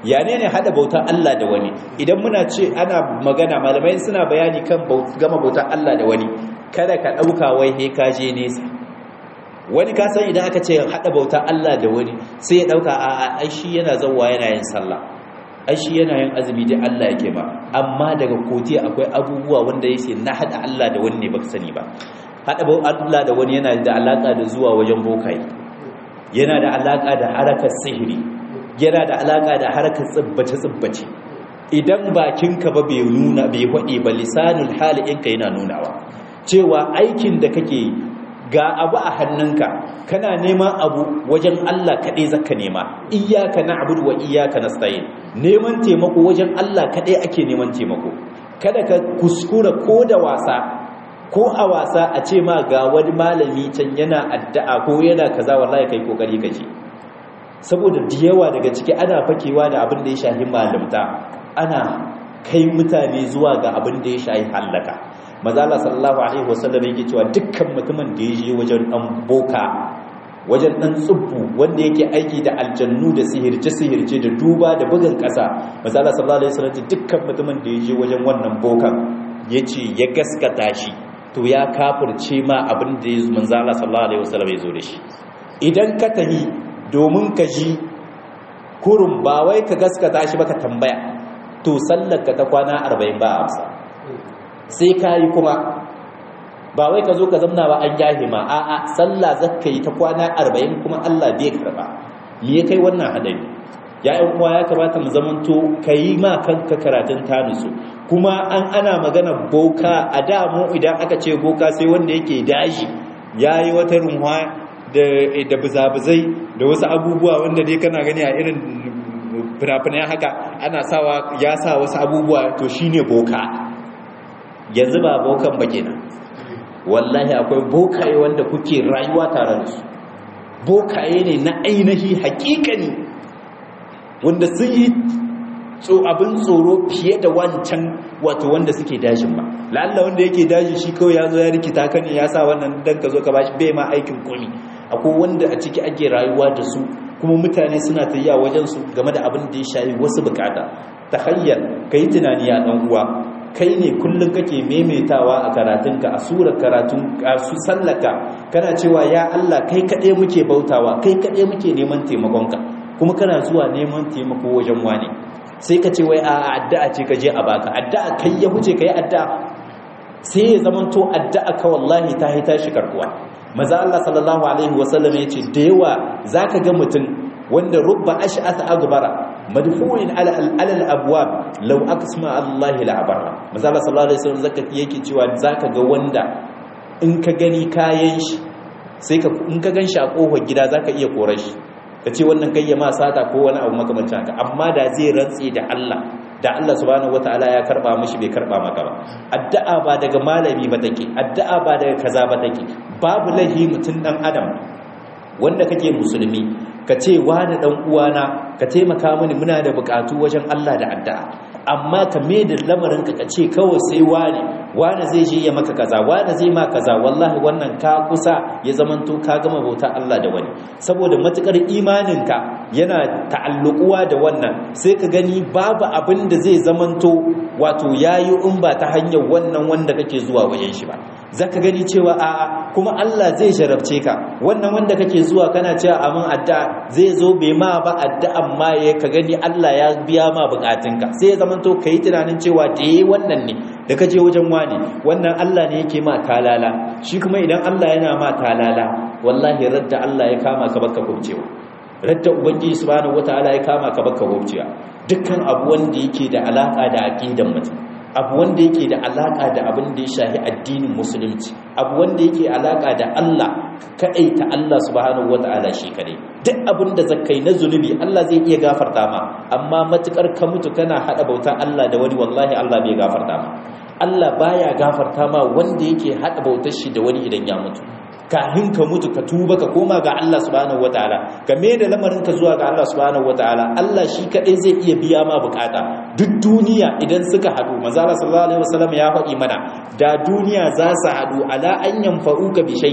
ya ne ne hada bautar Allah da wani idan muna ce ana magana malamai suna bayani kan gama bautar Allah da wani kada ka dauka wai he ka je nesa wani ka san idan aka ce hada bautar Allah da wani sai ya dauka a ai shi yana zawwa yana yin sallah ai shi yana yin azumi da Allah yake ba amma daga kotiya akwai abubuwa wanda yake na hada Allah da wani ne baka sani ba hada Allah da wani yana da alaka da zuwa wajen bokai yana da alaka da harakar sihiri yana da alaka da harakar tsibbace tsibbace idan bakinka ba bai nuna bai hade ba lisanul hali ɗinka yana nunawa cewa aikin da kake ga abu a hannunka kana neman abu wajen Allah kaɗai zaka nema iyaka na'budu wa iyaka nasta'in neman taimako wajen Allah kaɗai ake neman taimako kada ka kuskura ko da wasa ko a wasa a ce ma ga wani malami can yana addu'a ko yana kaza wallahi kai kokari kaje saboda da yawa daga ciki ana fakewa da abin da ya shahi malamta ana kai mutane zuwa ga abin da ya shahi hallaka mazala sallallahu alaihi wasallam yake cewa dukkan mutumin da ya je wajen dan boka wajen dan tsubbu wanda yake aiki da aljannu da sihirce sihirce da duba da bugun kasa mazala sallallahu alaihi wasallam dukkan mutumin da ya je wajen wannan bokan yace ya gaskata shi to ya kafirce ma abin da manzala sallallahu alaihi wasallam ya zo da shi idan ka tahi domin ka ji kurun ba wai ka gaskata shi ba ka tambaya to sallar ka ta kwana 40 ba amsa sai ka yi kuma ba wai ka zo ka zamna ba an yahi ma a'a sallah zakka yi ta kwana arba'in kuma Allah bai karba me ya kai wannan hadari ya yan uwa ya kamata mu zamanto ka yi ma kanka karatun tanusu kuma an ana magana boka a da mu idan aka ce boka sai wanda yake daji yayi wata runwa da da buzabuzai da wasu abubuwa wanda dai kana gani a irin fina-finai haka ana sawa ya sa wasu abubuwa to shine boka yanzu ba bokan ba kenan wallahi akwai bokaye wanda kuke rayuwa tare da su bokaye ne na ainihi hakikani wanda sun yi abin tsoro fiye da wancan wato wanda suke dajin ba lalla wanda yake daji shi kawai ya zo ya rikita ka ne ya sa wannan dan ka zo ka bashi bai ma aikin komi akwai wanda a ciki ake rayuwa da su kuma mutane suna ta yi a wajensu game da abin da ya shayi wasu bukata ta hanyar ka yi tunani a ɗan uwa kai ne kullum kake maimaitawa a karatunka a surar karatun a su sallaka kana cewa ya Allah kai kaɗai muke bautawa kai kaɗai muke neman taimakonka kuma kana zuwa neman taimako wajen wani sai ka ce wai a addu'a ce ka je a baka addu'a kai ya huce ka yi addu'a sai ya zamanto addu'a ka wallahi ta haita shi karkuwa maza Allah sallallahu alaihi wasallam ya ce da yawa zaka ga mutum wanda rubba ash'atha agbara madfu'in ala al abwab law aqsama Allah la abara maza Allah sallallahu alaihi wasallam zaka yake cewa zaka ga wanda in ka gani kayan shi sai ka in ka ganshi a kofar gida zaka iya korar shi kace wannan kai ya ma sata ko wani abu makamancin haka amma da zai rantse da Allah da Allah subhanahu wataala ya karba mishi bai karba maka ba addu'a ba daga malami ba take addu'a ba daga kaza ba take babu lahi mutun dan adam wanda kake musulmi ka ce wani dan uwana ka taimaka mini muna da bukatu wajen Allah da addu'a amma ka me da lamarin ka ce kawai sai wani wani zai je ya maka kaza wani zai ma kaza wallahi wannan ka kusa ya zamanto ka gama bauta Allah da wani saboda matukar imaninka yana ta'allukuwa da wannan sai ka gani babu abin da zai zamanto wato yayi in ba ta hanyar wannan wanda kake zuwa wajen shi ba zaka gani cewa a'a kuma Allah zai jarabce ka wannan wanda kake zuwa kana cewa amin addu'a zai zo bai ma ba addu'an ma ya ka gani Allah ya biya ma bukatunka sai ya zamanto kai tunanin cewa da yayi wannan ne da kaje wajen wani wannan Allah ne yake ma talala shi kuma idan Allah yana ma talala wallahi radda Allah ya kama ka baka kubcewa radda ubangiji subhanahu wataala ya kama ka baka kubcewa dukkan abu wanda yake da alaka da aqidan mutum abu wanda yake da alaka da abin da ya shahi addinin musulunci abu wanda yake alaka da Allah kadai ta Allah subhanahu wataala shi kadai duk abin da zakai na zunubi Allah zai iya gafarta ma amma matukar ka mutu kana hada bauta Allah da wani wallahi Allah bai gafarta ma Allah baya gafarta ma wanda yake hada bautar shi da wani idan ya mutu kahin ka mutu ka tuba ka koma ga Allah subhanahu wataala ka da lamarin ka zuwa ga Allah subhanahu wataala Allah shi kadai zai iya biya ma bukata duk duniya idan suka hadu manzo Allah sallallahu alaihi wasallam ya faɗi mana da duniya za su hadu ala an yanfa'uka bi shay'in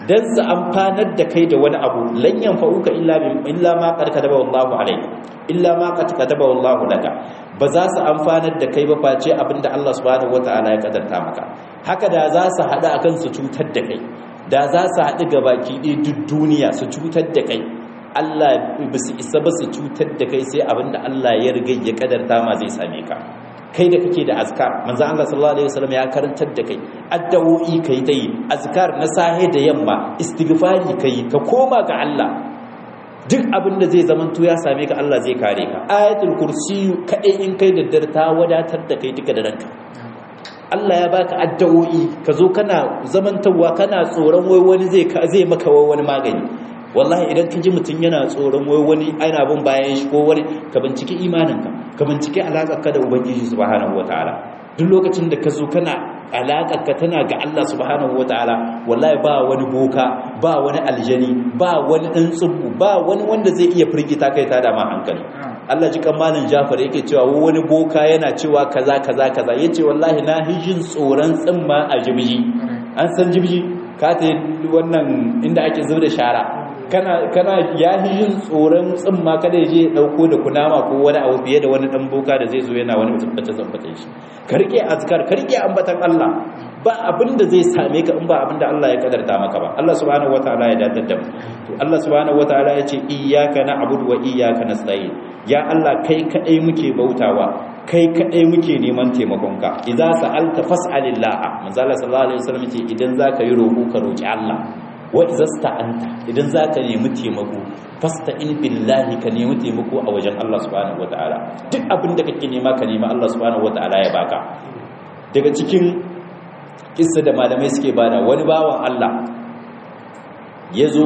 dan su amfanar da kai da wani abu lan yanfa'uka illa illa ma qad kataba Allahu alayka illa ma qad kataba Allahu laka ba za su amfanar da kai ba face abinda Allah subhanahu wataala ya kadarta maka haka da za su hada akan su cutar da kai da za su haɗu ga baki ɗaya duk duniya su cutar da kai Allah ba su isa ba su cutar da kai sai abinda Allah ya riga ya kadarta ma zai same ka kai da kake da azkar manzo Allah sallallahu alaihi wasallam ya karantar da kai addu'o'i kai ta yi azkar na sahe da yamma istighfari kai ka koma ga Allah duk abin da zai zamanto ya same ka Allah zai kare ka ayatul kursi kadai in kai da ta wadatar da kai duka da ranka Allah ya baka addu'o'i ka zo kana zamantawa kana tsoron wai wani zai zai maka wani magani wallahi idan ka ji mutum yana tsoron wai wani ana bin bayan shi ko wani ka binciki imaninka ka binciki alaƙarka da ubangiji subhanahu wataala duk lokacin da ka zo kana alaƙarka tana ga Allah subhanahu wataala wallahi ba wani boka ba wani aljani ba wani ɗan tsubu ba wani wanda zai iya firgita kai ta dama hankali Allah ji kamalin Jafar yake cewa wani boka yana cewa kaza kaza kaza yace wallahi na hijin tsoron tsimma a jibji an san jibji ka ta wannan inda ake zuba da shara kana kana ya yin tsoron tsimma kada ya je ya dauko da kunama ko wani abu fiye da wani dan boka da zai zo yana wani tabbace tabbace shi ka rike azkar ka rike ambatan Allah ba abin da zai same ka in ba abin da Allah ya kadarta maka ba Allah subhanahu wataala ya dadar da mu to Allah subhanahu wataala ya ce iyyaka na'budu wa iyyaka nasta'in ya Allah kai kadai muke bautawa kai kadai muke neman taimakonka idza sa'alta fas'alillah manzo Allah sallallahu alaihi wasallam ce idan zaka yi roko ka roki Allah wa izasta anta idan za ka nemi taimako fasta in billahi ka nemi taimako a wajen Allah subhanahu wataala duk abin da kake nema ka nema Allah subhanahu wataala ya baka daga cikin kissa da malamai suke bada wani bawan Allah ya zo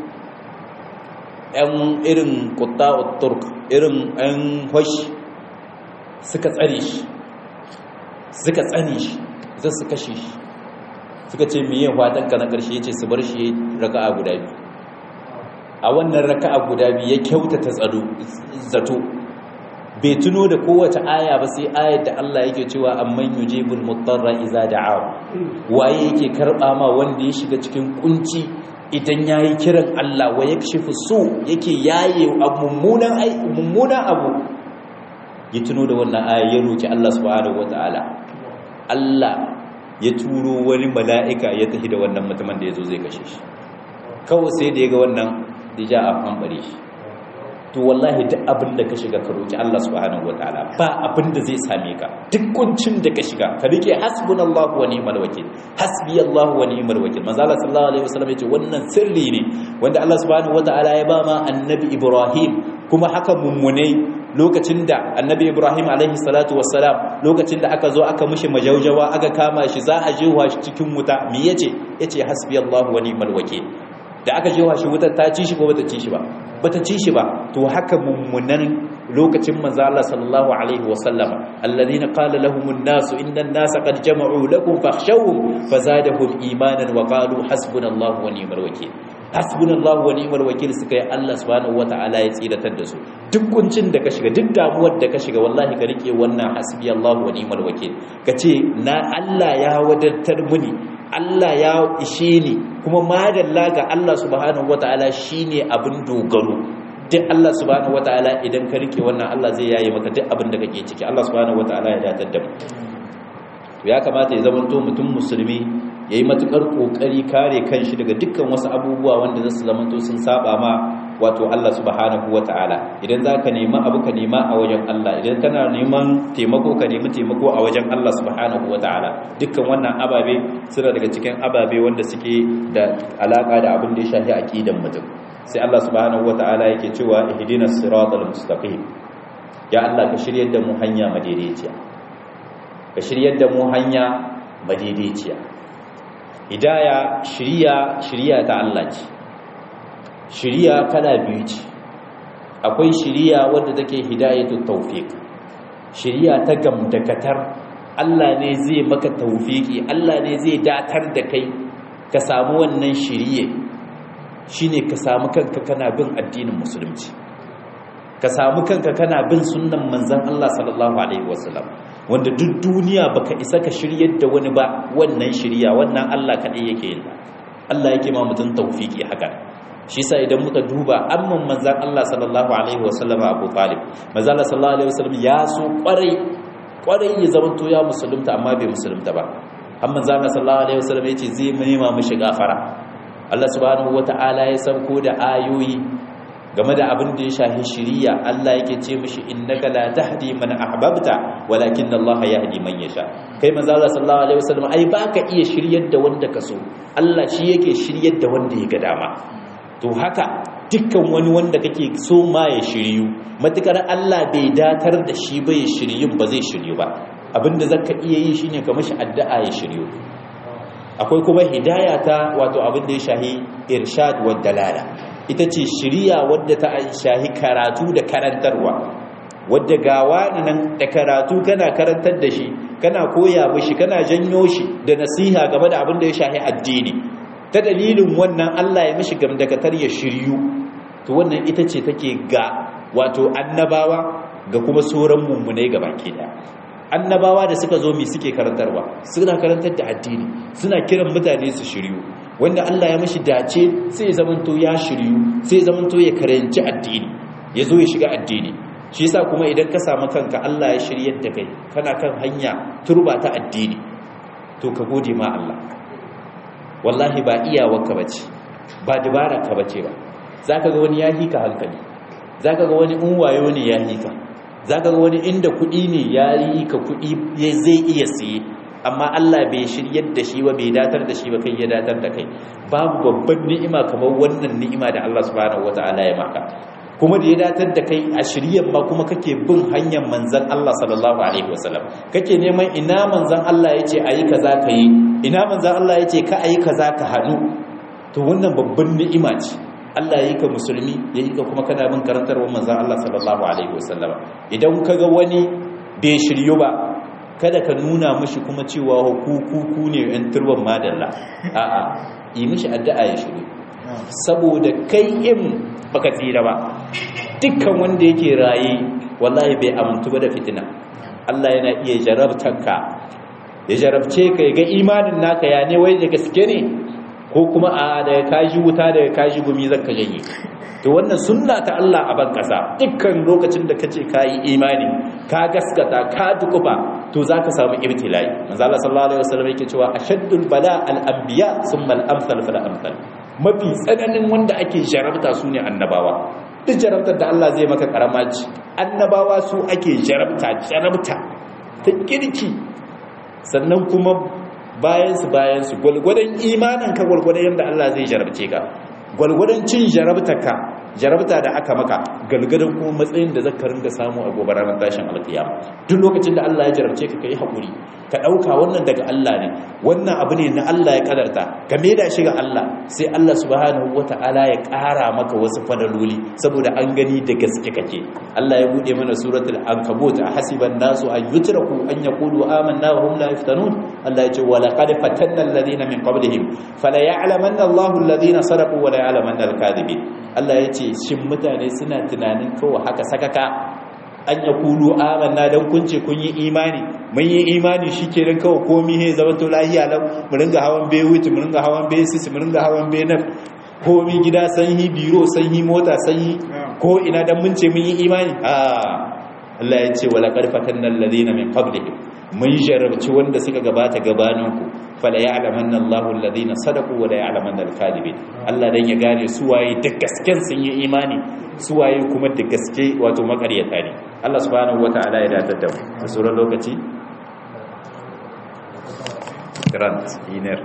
‘yan irin kutta'ut turk irin ‘yan hoshi suka tsare shi suka tsane shi zai su kashe shi suka ce miye ka na ƙarshe ya ce su bar shi raka'a guda biyu a wannan raka'a guda biyu ya kyautata zato bai tuno da kowace aya ba sai ayar da Allah yake cewa amman yujibul mutarra iza da'a waye yake karba ma wanda ya shiga cikin kunci idan yayi kiran Allah wa yakshifu su yake yaye mummunan mummunan abu ya tuno da wannan aya ya roki Allah subhanahu wataala Allah ya turo wani mala'ika ya tafi da wannan mutumin da ya zo zai kashe shi kawai sai da ya ga wannan dija a fanbare shi to wallahi duk abin da ka shiga ka roki Allah subhanahu wataala ba abin da zai same ka duk kuncin da ka shiga ka rike hasbunallahu wa ni'mal wakil hasbiyallahu wa ni'mal wakil manzo Allah sallallahu alaihi wasallam yace wannan sirri ne wanda Allah subhanahu wataala ya ba ma annabi Ibrahim kuma haka mummunai lokacin da annabi ibrahim alaihi salatu wassalam lokacin da aka zo aka mushi majaujawa aka kama shi za a jewa shi cikin wuta me yace yace hasbiyallahu wa ni'mal wakeel da aka jewa shi wutar ta ci shi ko bata ci shi ba bata ci shi ba to haka mummunan lokacin manzo Allah sallallahu alaihi wasallam alladhina qala lahumun nasu inna an-nasa qad jama'u lakum fakhshawhum fazadahum imanan wa qalu hasbunallahu wa ni'mal wakeel hasbunallahu wa ni'mal wakil suka yi Allah subhanahu wata'ala ya tsiratar da su duk kuncin da ka shiga duk damuwar da ka shiga wallahi ka rike wannan hasbiyallahu wa ni'mal wakil kace na Allah ya wadatar muni Allah ya ishe ni kuma madalla ga Allah subhanahu wata'ala shine abin dogaro duk Allah subhanahu wata'ala idan ka rike wannan Allah zai yaye maka duk abin da kake ciki Allah subhanahu wata'ala ya datar da mu ya kamata ya zamanto mutum musulmi ya yi matuƙar ƙoƙari kare kanshi daga dukkan wasu abubuwa wanda za su zamanto sun saba ma wato Allah subhanahu wa ta'ala idan za ka nema abu ka nema a wajen Allah idan kana neman taimako ka nemi taimako a wajen Allah subhanahu wa ta'ala dukkan wannan ababe suna daga cikin ababe wanda suke da alaƙa da abin da ya shafi aqidan mutum sai Allah subhanahu wa ta'ala yake cewa ihdinas siratal mustaqim ya Allah ka shiryar da mu hanya madaidaiciya ka shiryar da mu hanya madaidaiciya hidaya shiriya shiriya ta Allah ce shiriya kala biyu ce akwai shiriya wadda take hidayatu tawfiq shiriya ta gamdakatar Allah ne zai maka tawfiki Allah ne zai datar da kai ka samu wannan shiriye shine ka samu kanka kana bin addinin musulunci ka samu kanka kana bin sunnan manzon Allah sallallahu alaihi wasallam wanda duk duniya baka isa ka shiryar da wani ba wannan shirya wannan Allah kaɗai yake yin Allah yake ma mutum tawfiki haka shi sa idan muka duba amman manzan Allah sallallahu alaihi wasallam Abu Talib manzan Allah sallallahu alaihi wasallam ya so kwarai kwarai ya zama to ya musulunta amma bai musulunta ba har manzan Allah sallallahu alaihi wasallam yace zai nema mishi gafara Allah subhanahu wataala ya sauko da ayoyi game da abin da ya shahi shiriya Allah yake ce mishi innaka la tahdi man ahbabta walakin Allah yahdi man yasha kai manzo Allah sallallahu alaihi wasallam ai baka iya shiryar da wanda ka so Allah shi yake shiryar da wanda ya ga dama to haka dukkan wani wanda kake so ma ya shiryu matukar Allah bai datar da shi ba ya shiryun ba zai shiryu ba abinda zaka iya yi shine ka mishi addu'a ya shiryu akwai kuma hidaya ta wato abin da ya shahi irshad wa dalala ita ce shiriya wadda ta shahi karatu da karantarwa wadda gawa nan da karatu kana karantar da shi kana koya mishi kana janyo shi da nasiha game da abin da ya shahi addini ta dalilin wannan Allah ya mishi gamdakatar ya shiryu to wannan ita ce take ga wato annabawa ga kuma sauran mummunai gabaki daya annabawa da suka zo mi suke karantarwa suna karantar da addini suna kiran mutane su shiryu wanda Allah ya mashi dace sai ya zamanto ya shiryu sai ya zamanto ya karanci addini ya zo ya shiga addini shi yasa kuma idan ka samu kanka Allah ya shiryar da kai kana kan hanya turba ta addini to ka gode ma Allah wallahi ba iyawarka bace ba dabara ka bace ba zaka ga wani ya hika hankali zaka ga wani unwayo ne ya hika zaka ga wani inda kuɗi ne ya yi ka kuɗi zai iya siye amma Allah bai shiryar da shi ba bai datar da shi ba kai ya datar da kai babu babban ni'ima kamar wannan ni'ima da Allah subhanahu wataala ya maka kuma da ya datar da kai a shiryan ma kuma kake bin hanyar manzan Allah sallallahu alaihi wasallam kake neman ina manzan Allah yace ayi kaza ka yi ina manzan Allah yace ka ayi kaza ka hadu to wannan babban ni'ima ce Allah ya yi ka musulmi ya yi ka kuma kana bin karantarwar manzan Allah sallallahu alaihi wasallam idan kaga wani bai shiryu ba kada ka nuna mishi kuma cewa hukuku ne yan turban madalla a'a yi mishi addu'a ya shiryu saboda kai in baka tsira ba dukkan wanda yake raye wallahi bai amintu ba da fitina Allah yana iya jarabtanka ya jarabce ka ga imanin naka ya ne wai da gaske ne ko kuma a daga kaji wuta daga kaji gumi zaka janye to wannan sunna ta Allah a ban kasa dukkan lokacin da kace ka yi imani ka gaskata ka dukufa to zaka samu ibtilai manzo Allah sallallahu alaihi wasallam yake cewa ashaddul bala al anbiya thumma al amsal fal amsal mafi tsananin wanda ake jarabta su ne annabawa duk jarabtar da Allah zai maka karama ce annabawa su ake jarabta jarabta ta kirki sannan kuma bayansu bayansu gwalgwadon imaninka gwalgwadon yadda Allah zai jarabce ka gwalgwadon cin jarabtaka jarabta da aka maka galgadon kuma matsayin da zaka ringa samu a gobe ranar tashin alkiyama duk lokacin da Allah ya jarabce ka kai hakuri ka dauka wannan daga Allah ne wannan abu ne na Allah ya kadarta ka da shi ga Allah sai Allah subhanahu wataala ya kara maka wasu fadaloli saboda an gani da gaske kake Allah ya bude mana suratul ankabut hasiban nasu an yutraku an yaqulu amanna wa hum la yaftanun Allah ya ce wa laqad fatanna alladhina min qablihim fala ya'lamanna Allahu alladhina sadaqu wa la ya'lamanna al-kadhibin Allah ya ce shin mutane suna tunanin kawai haka sakaka an ya kulu amanna don kun ce kun yi imani mun yi imani shi ke rin kawai komi he zama to lahiya lau mu ringa hawan bai wuce mu ringa hawan bai sisi mu ringa hawan bai naf komi gida sanyi biro sanyi mota sanyi ko ina dan mun ce mun yi imani a Allah ya ce wala qarfatan alladhina min qablihim mun jarabci wanda suka gabata gabaninku fala ya'lamanna Allahu alladhina sadaqu wa la ya'lamanna al-kadhibin Allah dan ya gane su waye da gasken sun yi imani su waye kuma da gaske wato makaryata ne Allah subhanahu wataala ya datar da mu a sauran lokaci grant iner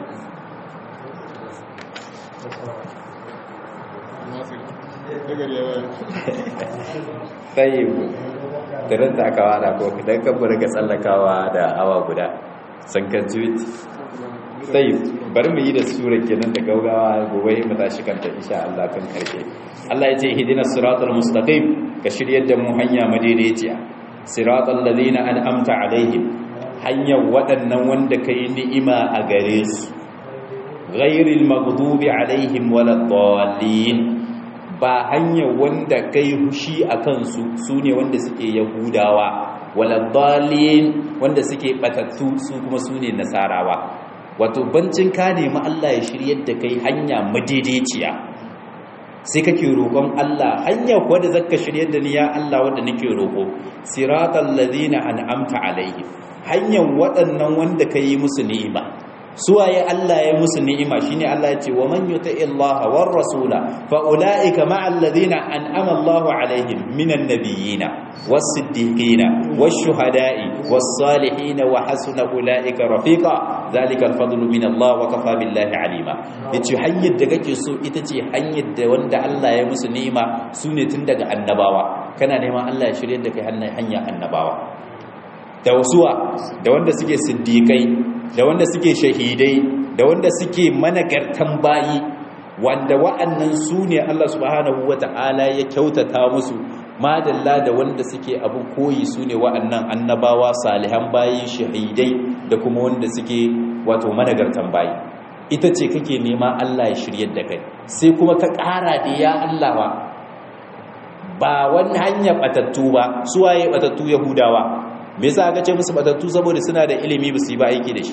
tayyib tirin da aka wada ko idan kan burga tsallakawa da awa guda san kan tweet sai bari mu yi da sura kenan da gaugawa gobe mu tashi kanta insha Allah kan karshe Allah ya ce hidina siratal mustaqim ka shiryar da mu hanya madaidaiciya siratal ladina an'amta alaihim hanyar waɗannan wanda kai ni'ima a gare su ghairil maghdubi alaihim waladdallin ba hanyar wanda kai hushi a kansu su ne wanda suke yahudawa waladdallin wanda suke batattu su kuma su ne nasarawa wato bancin ka nemi Allah ya shiryar da kai hanya madaidaiciya sai kake roƙon Allah hanya kuwa da zaka shiryar da ni ya Allah wanda nake roƙo siratal ladina an'amta alaihim hanyar waɗannan wanda ka yi musu ni'ima suwaye Allah ya musu ni'ima shine Allah ya ce wa man yuti Allah war rasula fa ulaika ma'al ladina an'ama Allah alaihim minan nabiyina was siddiqina wash shuhada'i was salihin wa hasuna ulaika rafiqa zalika al fadlu min Allah wa kafa billahi alima yace hanyar da kake so ita ce hanyar da wanda Allah ya musu ni'ima sune tun daga annabawa kana neman Allah ya shirye da kai hanyar annabawa da wasuwa da wanda suke siddiƙai da wanda suke shahidai da wanda suke managartan bayi wanda wa'annan su ne Allah subhanahu wata'ala ya kyautata musu madalla da wanda suke abin koyi su ne wa'annan annabawa salihan bayi shahidai da kuma wanda suke wato managartan bayi ita ce kake nema Allah ya shiryar da kai sai kuma ka ƙara da ya Allah ba ba wani hanyar batattu ba suwaye batattu yahudawa me yasa aka ce musu batattu saboda suna da ilimi ba su yi ba aiki da shi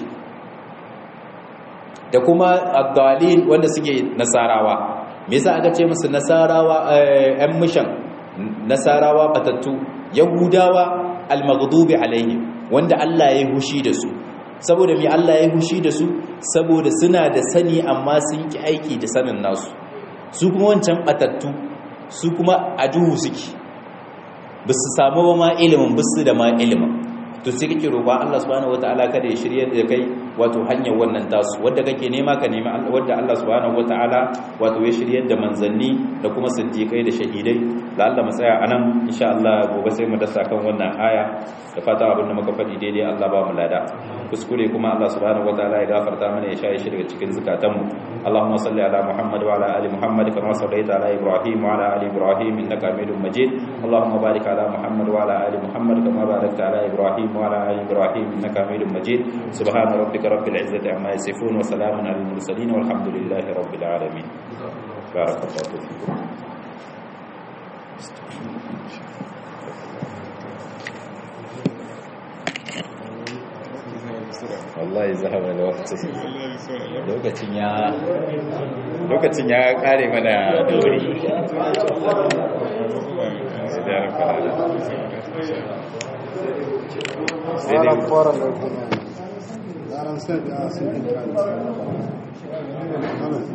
da kuma abdalin wanda suke nasarawa me yasa aka ce musu nasarawa ɗan mishan nasarawa batattu yahudawa almaghdubi alaihim wanda Allah ya yi hushi da su saboda me Allah ya yi hushi da su saboda suna da sani amma sun ki aiki da sanin nasu su kuma wancan batattu su kuma a duhu suke ba su samu ba ma ilimin ba su da ma ilimin to sai kake roƙa Allah subhanahu wataala kada ya shirye da kai wato hanyar wannan tasu wanda kake nema ka nemi wanda Allah subhanahu wataala wato ya shirye da manzanni da kuma siddiqai da shahidai da Allah mu tsaya anan insha Allah gobe sai mu dasa kan wannan aya da fata abin da muka faɗi daidai Allah ba mu lada kuskure kuma Allah subhanahu wataala ya gafarta mana ya shaye shi daga cikin zukatanmu Allahumma salli ala Muhammad wa ala ali Muhammad kama sallaita ala Ibrahim wa ala ali Ibrahim innaka Hamidum Majid Allahumma barik ala Muhammad wa ala ali Muhammad kama barakta ala Ibrahim wa ala ali Ibrahim innaka Hamidum Majid subhana rabbika rabbil izzati amma yasifun wa salamun alal mursalin walhamdulillahi rabbil alamin barakallahu fikum wallahi zahaba da wakati lokacin ya lokacin ya kare mana da wuri sai dai
fara da kuma yaran sai da sun